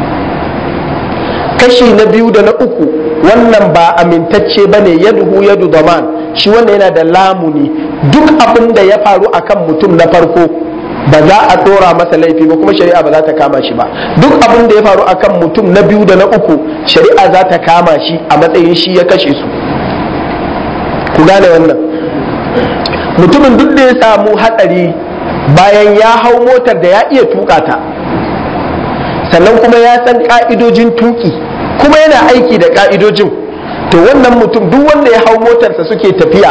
kashi na biyu da na uku wannan ba amintacce ba ne ya duhu yadu zaman shi wannan yana da lamuni duk abin da ya faru akan mutum na farko ba za a ɗora masa laifi ba kuma shari'a ba za ta kama shi ba duk abin da ya faru akan mutum na biyu da na uku shari'a za ta kama shi a matsayin shi ya kashe su ku gane wannan mutumin duk da ya samu hatsari bayan ya hau motar da ya iya tuka ta sannan kuma ya san ka'idojin tuki kuma yana aiki da ka'idojin to wannan mutum duk wanda ya hau motarsa suke tafiya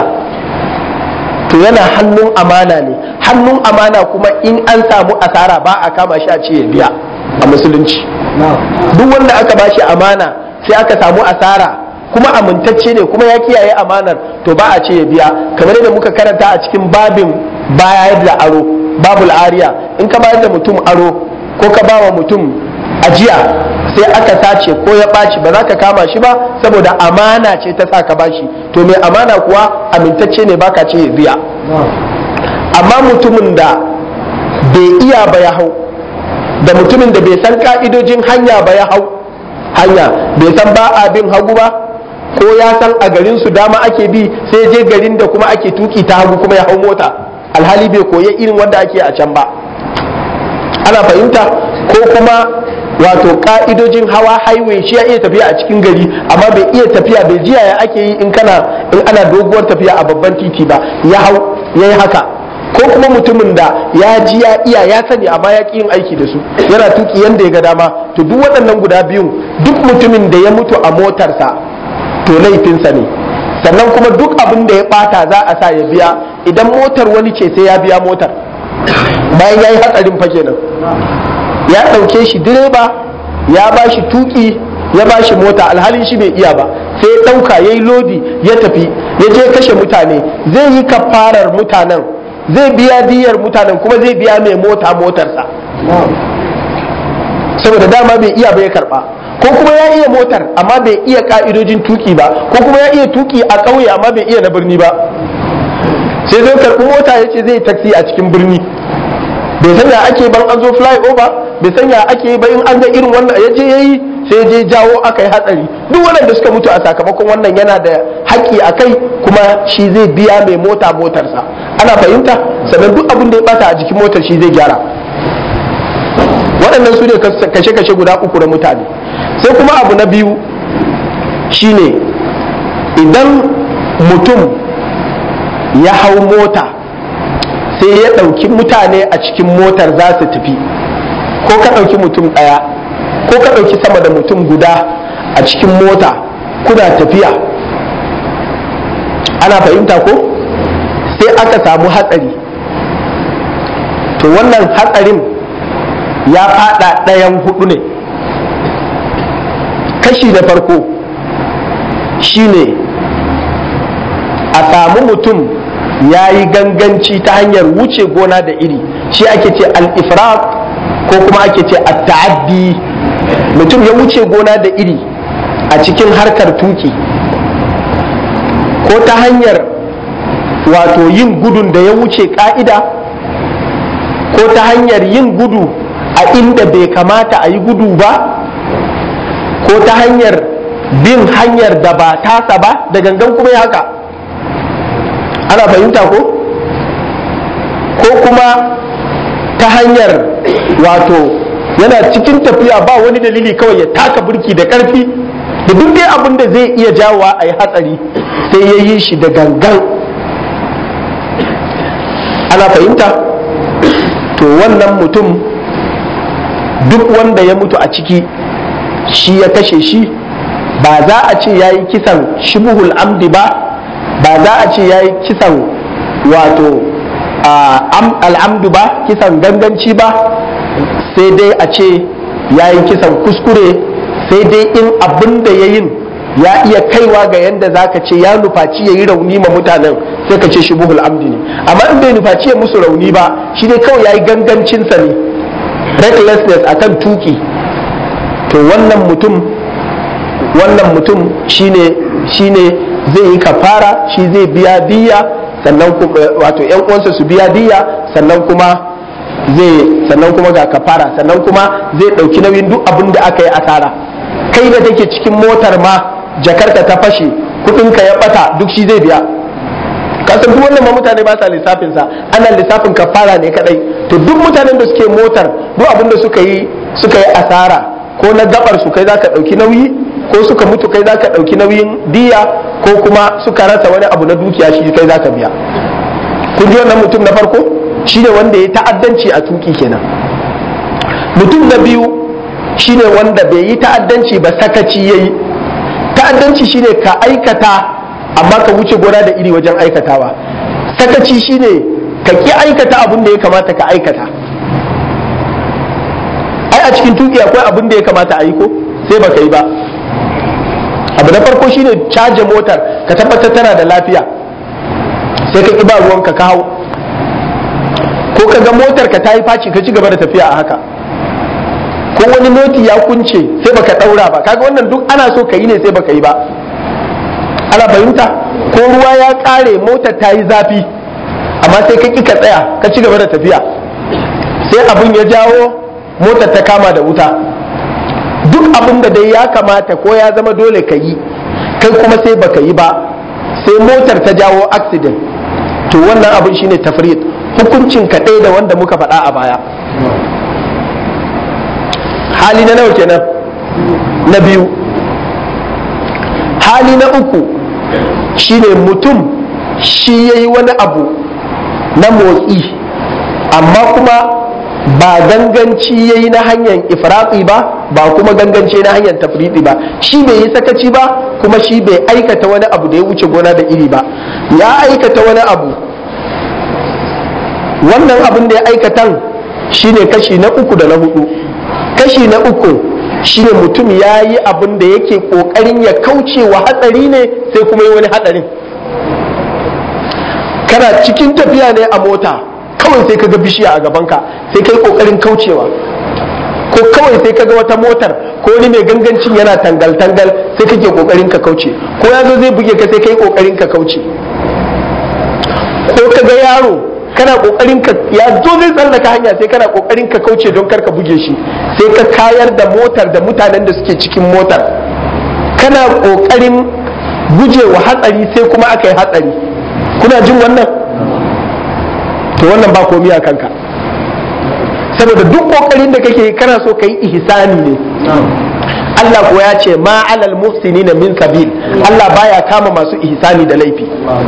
to yana hannun amana ne hannun amana kuma in an samu asara ba a kama shi a ce ya biya a musulunci duk wanda aka bashi amana sai aka samu asara kuma amintacce ne kuma ya kiyaye amanar to ba a ce ya biya kamar yadda muka karanta a cikin babin bayar da aro babul ariya in ka bayar da mutum aro ko ka ba wa mutum ajiya sai aka sace ko ya ɓaci ba za ka kama shi ba saboda amana ce ta sa ka bashi to mai amana kuwa amintacce ne baka ce ya biya amma mutumin da bai iya ba ya hau da mutumin da bai san ka'idojin hanya ba ya hau hanya bai san ba a bin hagu ba ko ya san a garin su dama ake bi sai je garin da kuma ake tuki ta hagu kuma ya hau mota alhali bai koya irin wanda ake a can ba ana fahimta ko kuma wato ka'idojin hawa highway shi ya iya tafiya a cikin gari amma bai iya tafiya bai jiya ya ake yi in kana in ana doguwar tafiya a babban titi ba ya hau ya yi haka ko kuma mutumin da ya ji ya iya ya sani amma ya ƙi yin aiki da su yana tuki yanda ya ga dama to duk waɗannan guda biyun duk mutumin da ya mutu a motarsa to laifinsa ne sannan kuma duk abin da ya ɓata za a sa ya biya idan motar wani ce sai ya biya motar bayan ya yi hatsarin fa kenan ya ɗauke shi direba ya ba shi tuki ya ba shi mota alhalin shi bai iya ba sai ya ɗauka ya yi lodi ya tafi ya je kashe mutane zai yi kafarar mutanen zai biya diyar mutanen kuma zai biya mai mota motarsa saboda dama bai iya bai karba ko kuma ya iya motar amma bai iya ka'idojin tuki ba ko kuma ya iya tuki a ƙauye amma bai iya na birni ba sai zai karɓi mota ya ce zai taksi a cikin birni bai san ya ake ban an zo fly over bai san ya ake ba in an ga irin wannan ya je yayi sai je jawo aka yi hatsari duk waɗanda suka mutu a sakamakon wannan yana da haƙƙi a kai kuma shi zai biya mai mota motarsa ana fahimta sannan duk abin da ya bata a jikin motar shi zai gyara waɗannan su ne kashe-kashe guda uku na mutane sai kuma abu na biyu shine idan mutum ya hau mota sai ya ɗauki mutane a cikin motar za su tafi ko ka ɗauki mutum ɗaya ko ka ɗauki sama da mutum guda a cikin mota kuna tafiya ana fahimta ko sai aka samu hatsari to wannan hatsarin ya fada ɗayan hudu ne kashi na farko shine a samu mutum ya yi ganganci ta hanyar wuce gona da iri shi ake ce al-ifrat ko kuma ake ce at-ta'addi mutum ya wuce gona da iri a cikin harkar tuki ko ta hanyar wato yin gudun da ya wuce ka'ida ko ta hanyar yin gudu a inda bai kamata a yi gudu ba ko ta hanyar bin hanyar da ba tasa ba da gangan kuma ya haka ana fahimta ko ko kuma ta hanyar wato yana cikin tafiya ba wani dalili kawai ya taka burki da karfi da duk dai abin da zai iya jawowa a yi hatsari sai ya yi shi da gangan ana fahimta to wannan mutum duk wanda ya mutu a ciki shi ya kashe shi ba za a ce ya yi kisan shibuhul amdi ba ba za a ce ya yi kisan wato al'amdu ba kisan ganganci ba sai dai a ce ya yi kisan kuskure sai dai in abin da ya yin ya iya kaiwa ga yadda za ka ce ya nufaci ya yi rauni ma mutanen sai ka ce shibuhul amdi ne amma in bai nufaci ya musu rauni ba shi dai kawai ya yi gangancinsa ne recklessness akan tuki to wannan mutum wannan mutum shine shine zai yi kafara shi zai biya diya sannan wato yan uwansa su biya diya sannan kuma zai sannan kuma ga kafara sannan kuma zai dauki nauyin duk abin da aka yi asara kai da take cikin motar ma jakarta ta fashe kudinka ya bata duk shi zai biya kasan duk wannan ma mutane ba sa lissafin sa ana lissafin kafara ne kadai to duk mutanen da suke motar duk abin da suka yi suka yi asara ko na gabar su kai zaka dauki nauyi ko suka mutu kai zaka dauki nauyin diya ko kuma suka rasa wani abu na dukiya shi kai zaka biya kun ji wannan mutum na farko shine wanda ya ta'addanci a tuki kenan mutum na biyu shine wanda bai yi ta'addanci ba sakaci yayi ta'addanci shine ka aikata amma ka wuce gona da iri wajen aikatawa sakaci shine ka ki aikata abin da ya kamata ka aikata ai a cikin tuki akwai abin da ya kamata a yi ko sai baka yi ba abu na farko shine caje motar ka tabbatar tana da lafiya sai ka ki ba ruwanka ka hau ko ka ga motar ka ta yi faci ka ci gaba da tafiya a haka ko wani noti ya kunce sai baka daura ba kaga wannan duk ana so ka yi ne sai baka yi ba ana fahimta ko ruwa ya kare motar ta yi zafi amma sai ka ka tsaya ka ci gaba da tafiya sai abin ya jawo motar ta kama da wuta duk abin da dai ya kamata ko ya zama dole ka yi kai kuma sai baka yi ba sai motar ta jawo accident to wannan abin shine tafrid hukuncin ka ɗaya da wanda muka faɗa a baya hali na nawa kenan na biyu hali na uku shine mutum shi ya yi wani abu na motsi amma kuma ba ganganci ya yi na hanyar ifratsi ba ba kuma ganganci na hanyar tafriɗi ba shi bai yi sakaci ba kuma shi bai aikata wani abu da ya wuce gona da iri ba ya aikata wani abu wannan abin da ya aikatan shine kashi na uku da na hudu kashi na uku shine mutum ya yi abin da yake kokarin ya kauce wa hatsari ne sai kuma yi wani hatsarin kana cikin tafiya ne a mota kawai sai kaga bishiya a gabanka sai kai kokarin kaucewa ko kawai sai kaga wata motar ko wani mai gangancin yana tangal-tangal sai kake kokarin ka kauce ko ya zo zai buge ka sai kai kokarin ka kauce ko kaga yaro kana kokarin ka ya zo zai tsallaka hanya sai kana kokarin ka kauce don kar ka buge shi sai ka kayar da motar da mutanen da suke cikin motar kana kokarin gujewa hatsari sai kuma aka yi hatsari kuna jin wannan to wannan ba komi a kanka saboda duk kokarin da kake kana so ka yi ihsani ne Allah kuwa ya ce ma alal muhsinina min sabil Allah baya kama masu ihsani da laifi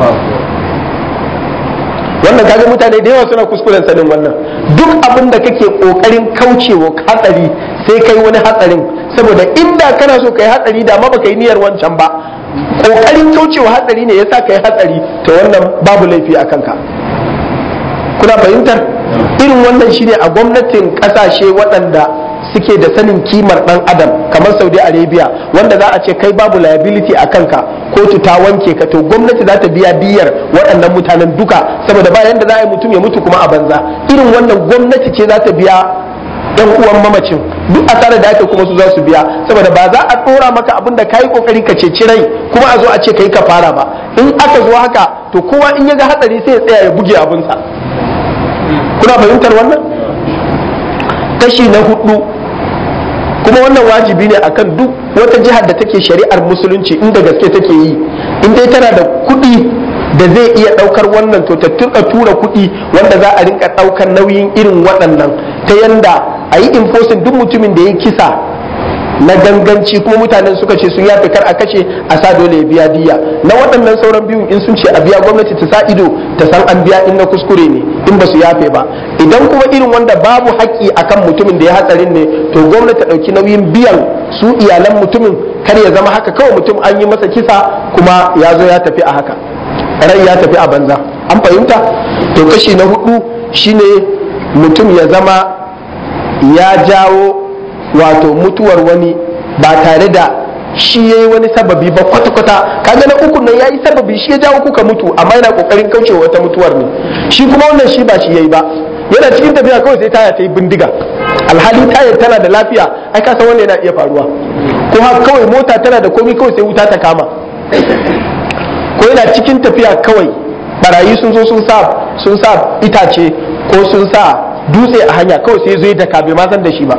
wannan kaga mutane da yawa suna kuskuren sanin wannan duk abin da kake kokarin kaucewa hatsari sai kai wani hatsarin saboda inda kana so kai hatsari da ma baka yi niyyar wancan ba kokarin kaucewa hatsari ne yasa kai hatsari to wannan babu laifi a kanka kuna fahimtar irin wannan shine a gwamnatin kasashe waɗanda suke da sanin kimar ɗan adam kamar saudi arabia wanda za a ce kai babu liability a kanka kotu ta wanke ka to gwamnati za ta biya diyar waɗannan mutanen duka saboda ba yanda za a yi mutum ya mutu kuma a banza irin wannan gwamnati ce za ta biya yan uwan mamacin duk asarar da ake kuma su za su biya saboda ba za a ɗora maka abin da ka yi ƙoƙari ka ceci rai kuma a zo a ce ka yi ka fara ba in aka zo haka to kowa in ya ga hatsari sai ya tsaya ya buge abinsa kuna fahimtar wannan kashi na hudu kuma wannan wajibi ne akan duk wata jihar da take shari'ar musulunci inda gaske take yi in dai tana da kuɗi da zai iya ɗaukar wannan to ta turka tura kuɗi wanda za a rinka ɗaukar nauyin irin waɗannan ta yanda a yi enforcing duk mutumin da ya kisa na ganganci kuma mutanen suka ce sun yafe kar a kashe a sa dole ya biya diya na waɗannan sauran biyun in sun ce a biya gwamnati ta sa ido ta san an biya in na kuskure ne in ba su yafe ba idan kuma irin wanda babu haƙƙi akan mutumin da ya hatsarin ne to gwamnati ta ɗauki nauyin biyan su iyalan mutumin kar ya zama haka kawai mutum an yi masa kisa kuma ya zo ya tafi a haka rai ya tafi a banza an fahimta to kashi na hudu shine mutum ya zama ya jawo wato mutuwar wani ba tare da shi ya yi wani sababi ba kwata-kwata kaga na uku nan ya yi sababi shi ya jawo kuka mutu amma yana kokarin kaucewa wata mutuwar ne shi kuma wannan shi ba shi ya yi ba yana cikin tafiya kawai sai taya ta yi bindiga alhali tayar tana da lafiya ai ka san wannan yana iya faruwa ko haka kawai mota tana da komai kawai sai wuta ta kama ko yana cikin tafiya kawai barayi sun zo sun sa sun sa itace ko sun sa dutse a hanya kawai sai zo da bai ma san da shi ba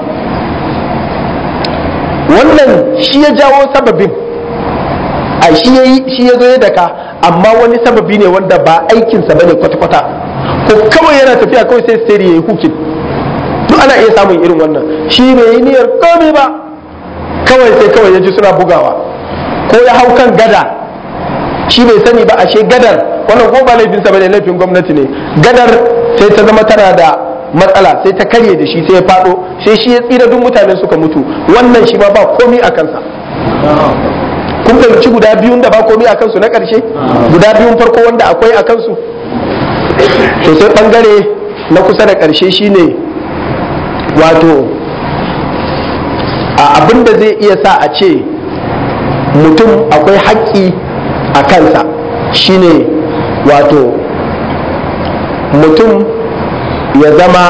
wannan shi ya jawo sababin a shi ya shi ya zo ya daka amma wani sababi ne wanda ba aikinsa bane kwata-kwata ko kawai yana tafiya kawai sai sai ya yi hukin duk ana iya samun irin wannan shi bai yi niyyar komai ba kawai sai kawai ya ji suna bugawa ko ya hau kan gada shi bai sani ba ashe gadar wannan ko ba laifinsa bane laifin gwamnati ne gadar sai ta zama tana da matsala sai ta karye da shi sai ya fado sai shi ya tsira duk mutane suka mutu wannan shi ma ba komi a kansa kun fahimci guda biyun da ba komi a kansu na ƙarshe guda biyun farko wanda akwai a kansu to sai bangare na kusa da ƙarshe shine wato a abin da zai iya sa a ce mutum akwai haƙƙi a kansa shine wato mutum ya zama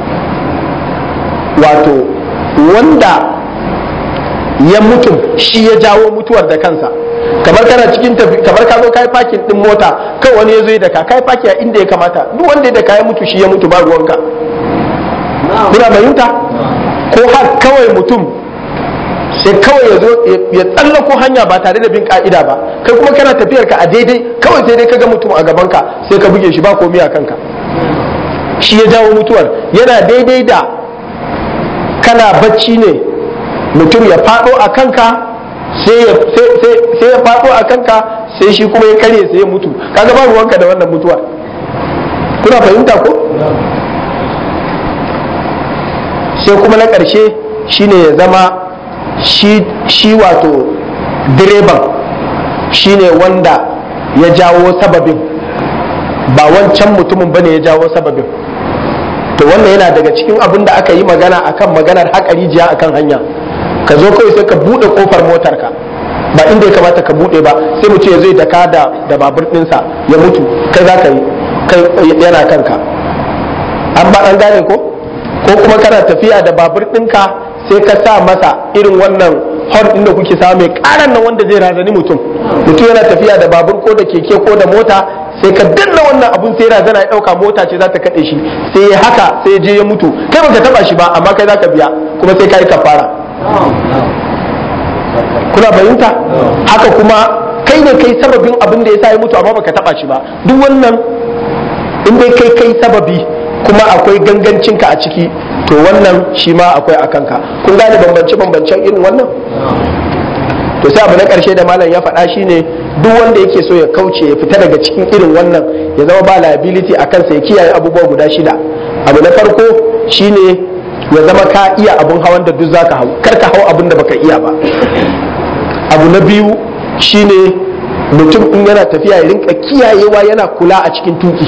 wato wanda ya mutum shi ya jawo mutuwar da kansa kamar kana cikin tafi kamar ka zo kai fakin din mota kai wani ya zo da ka kai faki a inda ya kamata duk wanda ya da ka ya mutu shi ya mutu ba ruwanka kuna fahimta ko har kawai mutum sai kawai ya zo ya tsallako hanya ba tare da bin ka'ida ba kai kuma kana tafiyar ka a daidai kawai sai dai ka ga mutum a gaban ka sai ka buge shi ba komai a kanka shi ya jawo mutuwar yana daidai da kana bacci ne mutum ya faɗo a kanka sai ya faɗo a kanka sai shi kuma ya karye sai ya mutu kaga ba ruwanka da wannan mutuwa kuna fahimta ko sai kuma na ƙarshe shine ya zama shi wato direban shine wanda ya jawo sababin ba wancan mutumin bane ya jawo sababin to wannan yana daga cikin abin da aka yi magana akan maganar haƙa rijiya akan hanya ka zo kawai sai ka buɗe ƙofar motarka ba inda ya kamata ka buɗe ba sai mutum ya zai daka da da babur ɗinsa ya mutu kai za ka yi kai yana kanka an ba an gane ko ko kuma kana tafiya da babur ɗinka sai ka sa masa irin wannan hon ɗin da kuke samu mai ƙaran nan wanda zai razani mutum mutum yana tafiya da babur ko da keke ko da mota sai ka danna wannan abun sai razana ya dauka mota ce za ta kade shi sai ya haka sai je ya mutu kai baka taba shi ba amma kai zaka biya kuma sai kai kafara kuna bayinta haka kuma kai ne kai sababin abin da yasa ya mutu amma baka taba shi ba duk wannan in dai kai kai sababi kuma akwai gangancinka a ciki to wannan shi ma akwai a kanka kun gane bambance bambancen irin wannan to sai abu na karshe da malam ya faɗa shine duk wanda yake so ya kauce ya fita daga cikin irin wannan ya zama ba liability a kansa ya kiyaye abubuwa guda shida abu na farko shine ya zama ka iya abun hawan da duk zaka hau kar ka hau abun da baka iya ba abu na biyu shine mutum in yana tafiya ya rinka kiyayewa yana kula a cikin tuki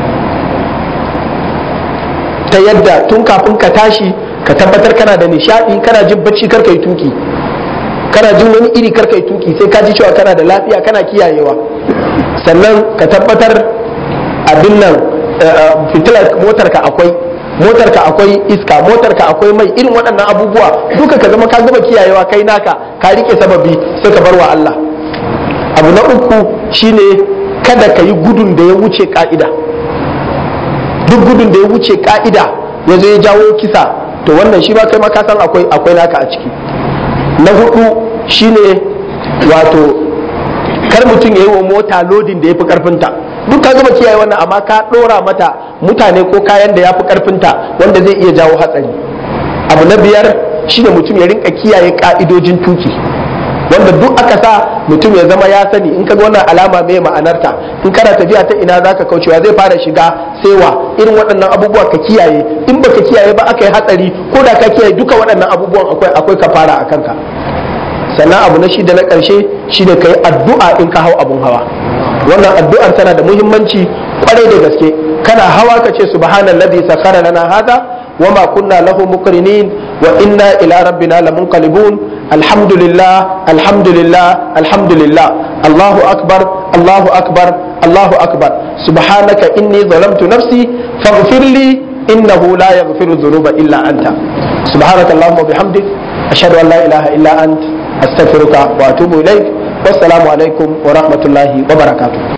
ta yadda tun kafin ka tashi ka tabbatar kana da nishadi kana jin bacci kar ka yi tuki kana jin wani iri kar ka yi tuki sai ka ji cewa kana da lafiya kana kiyayewa sannan ka tabbatar abin nan fitilar motarka akwai motarka akwai iska motarka akwai mai irin waɗannan abubuwa duka ka zama ka gama kiyayewa kai naka ka rike sababi sai ka bar wa Allah abu na uku shine kada ka yi gudun da ya wuce ka'ida duk gudun da ya wuce ka'ida ya zo ya jawo kisa to wannan shi ba kai ma ka san akwai akwai naka a ciki na hudu shine wato kar mutum ya yi wa mota lodin da ya fi karfinta duk ka gama kiyaye wannan amma ka dora mata mutane ko kayan da ya fi karfinta wanda zai iya jawo hatsari abu na biyar shine mutum ya rinka kiyaye ka'idojin tuki wanda duk aka sa mutum ya zama ya sani in ka ga wannan alama mai ma'anarta in kana tafiya ta ina zaka kaucewa zai fara shiga saiwa irin waɗannan abubuwa ka kiyaye in baka kiyaye ba aka yi hatsari ko da ka kiyaye duka waɗannan abubuwan akwai akwai kafara a kanka sannan abu na shida na ƙarshe shine ka yi addu'a in ka hau abun hawa wannan addu'ar tana da muhimmanci kwarai da gaske kana hawa ka ce subhanallazi sakhara lana hada wama kunna lahu muqrinin wa inna ila rabbina lamunqalibun alhamdulillah alhamdulillah alhamdulillah allahu akbar allahu akbar allahu akbar subhanaka inni zalamtu nafsi faghfir li innahu la yaghfiru dhunuba illa anta subhanaka allahumma bihamdik ashhadu an la ilaha illa ant astaghfiruka wa atubu ilaik wassalamu alaikum wa rahmatullahi wa barakatuh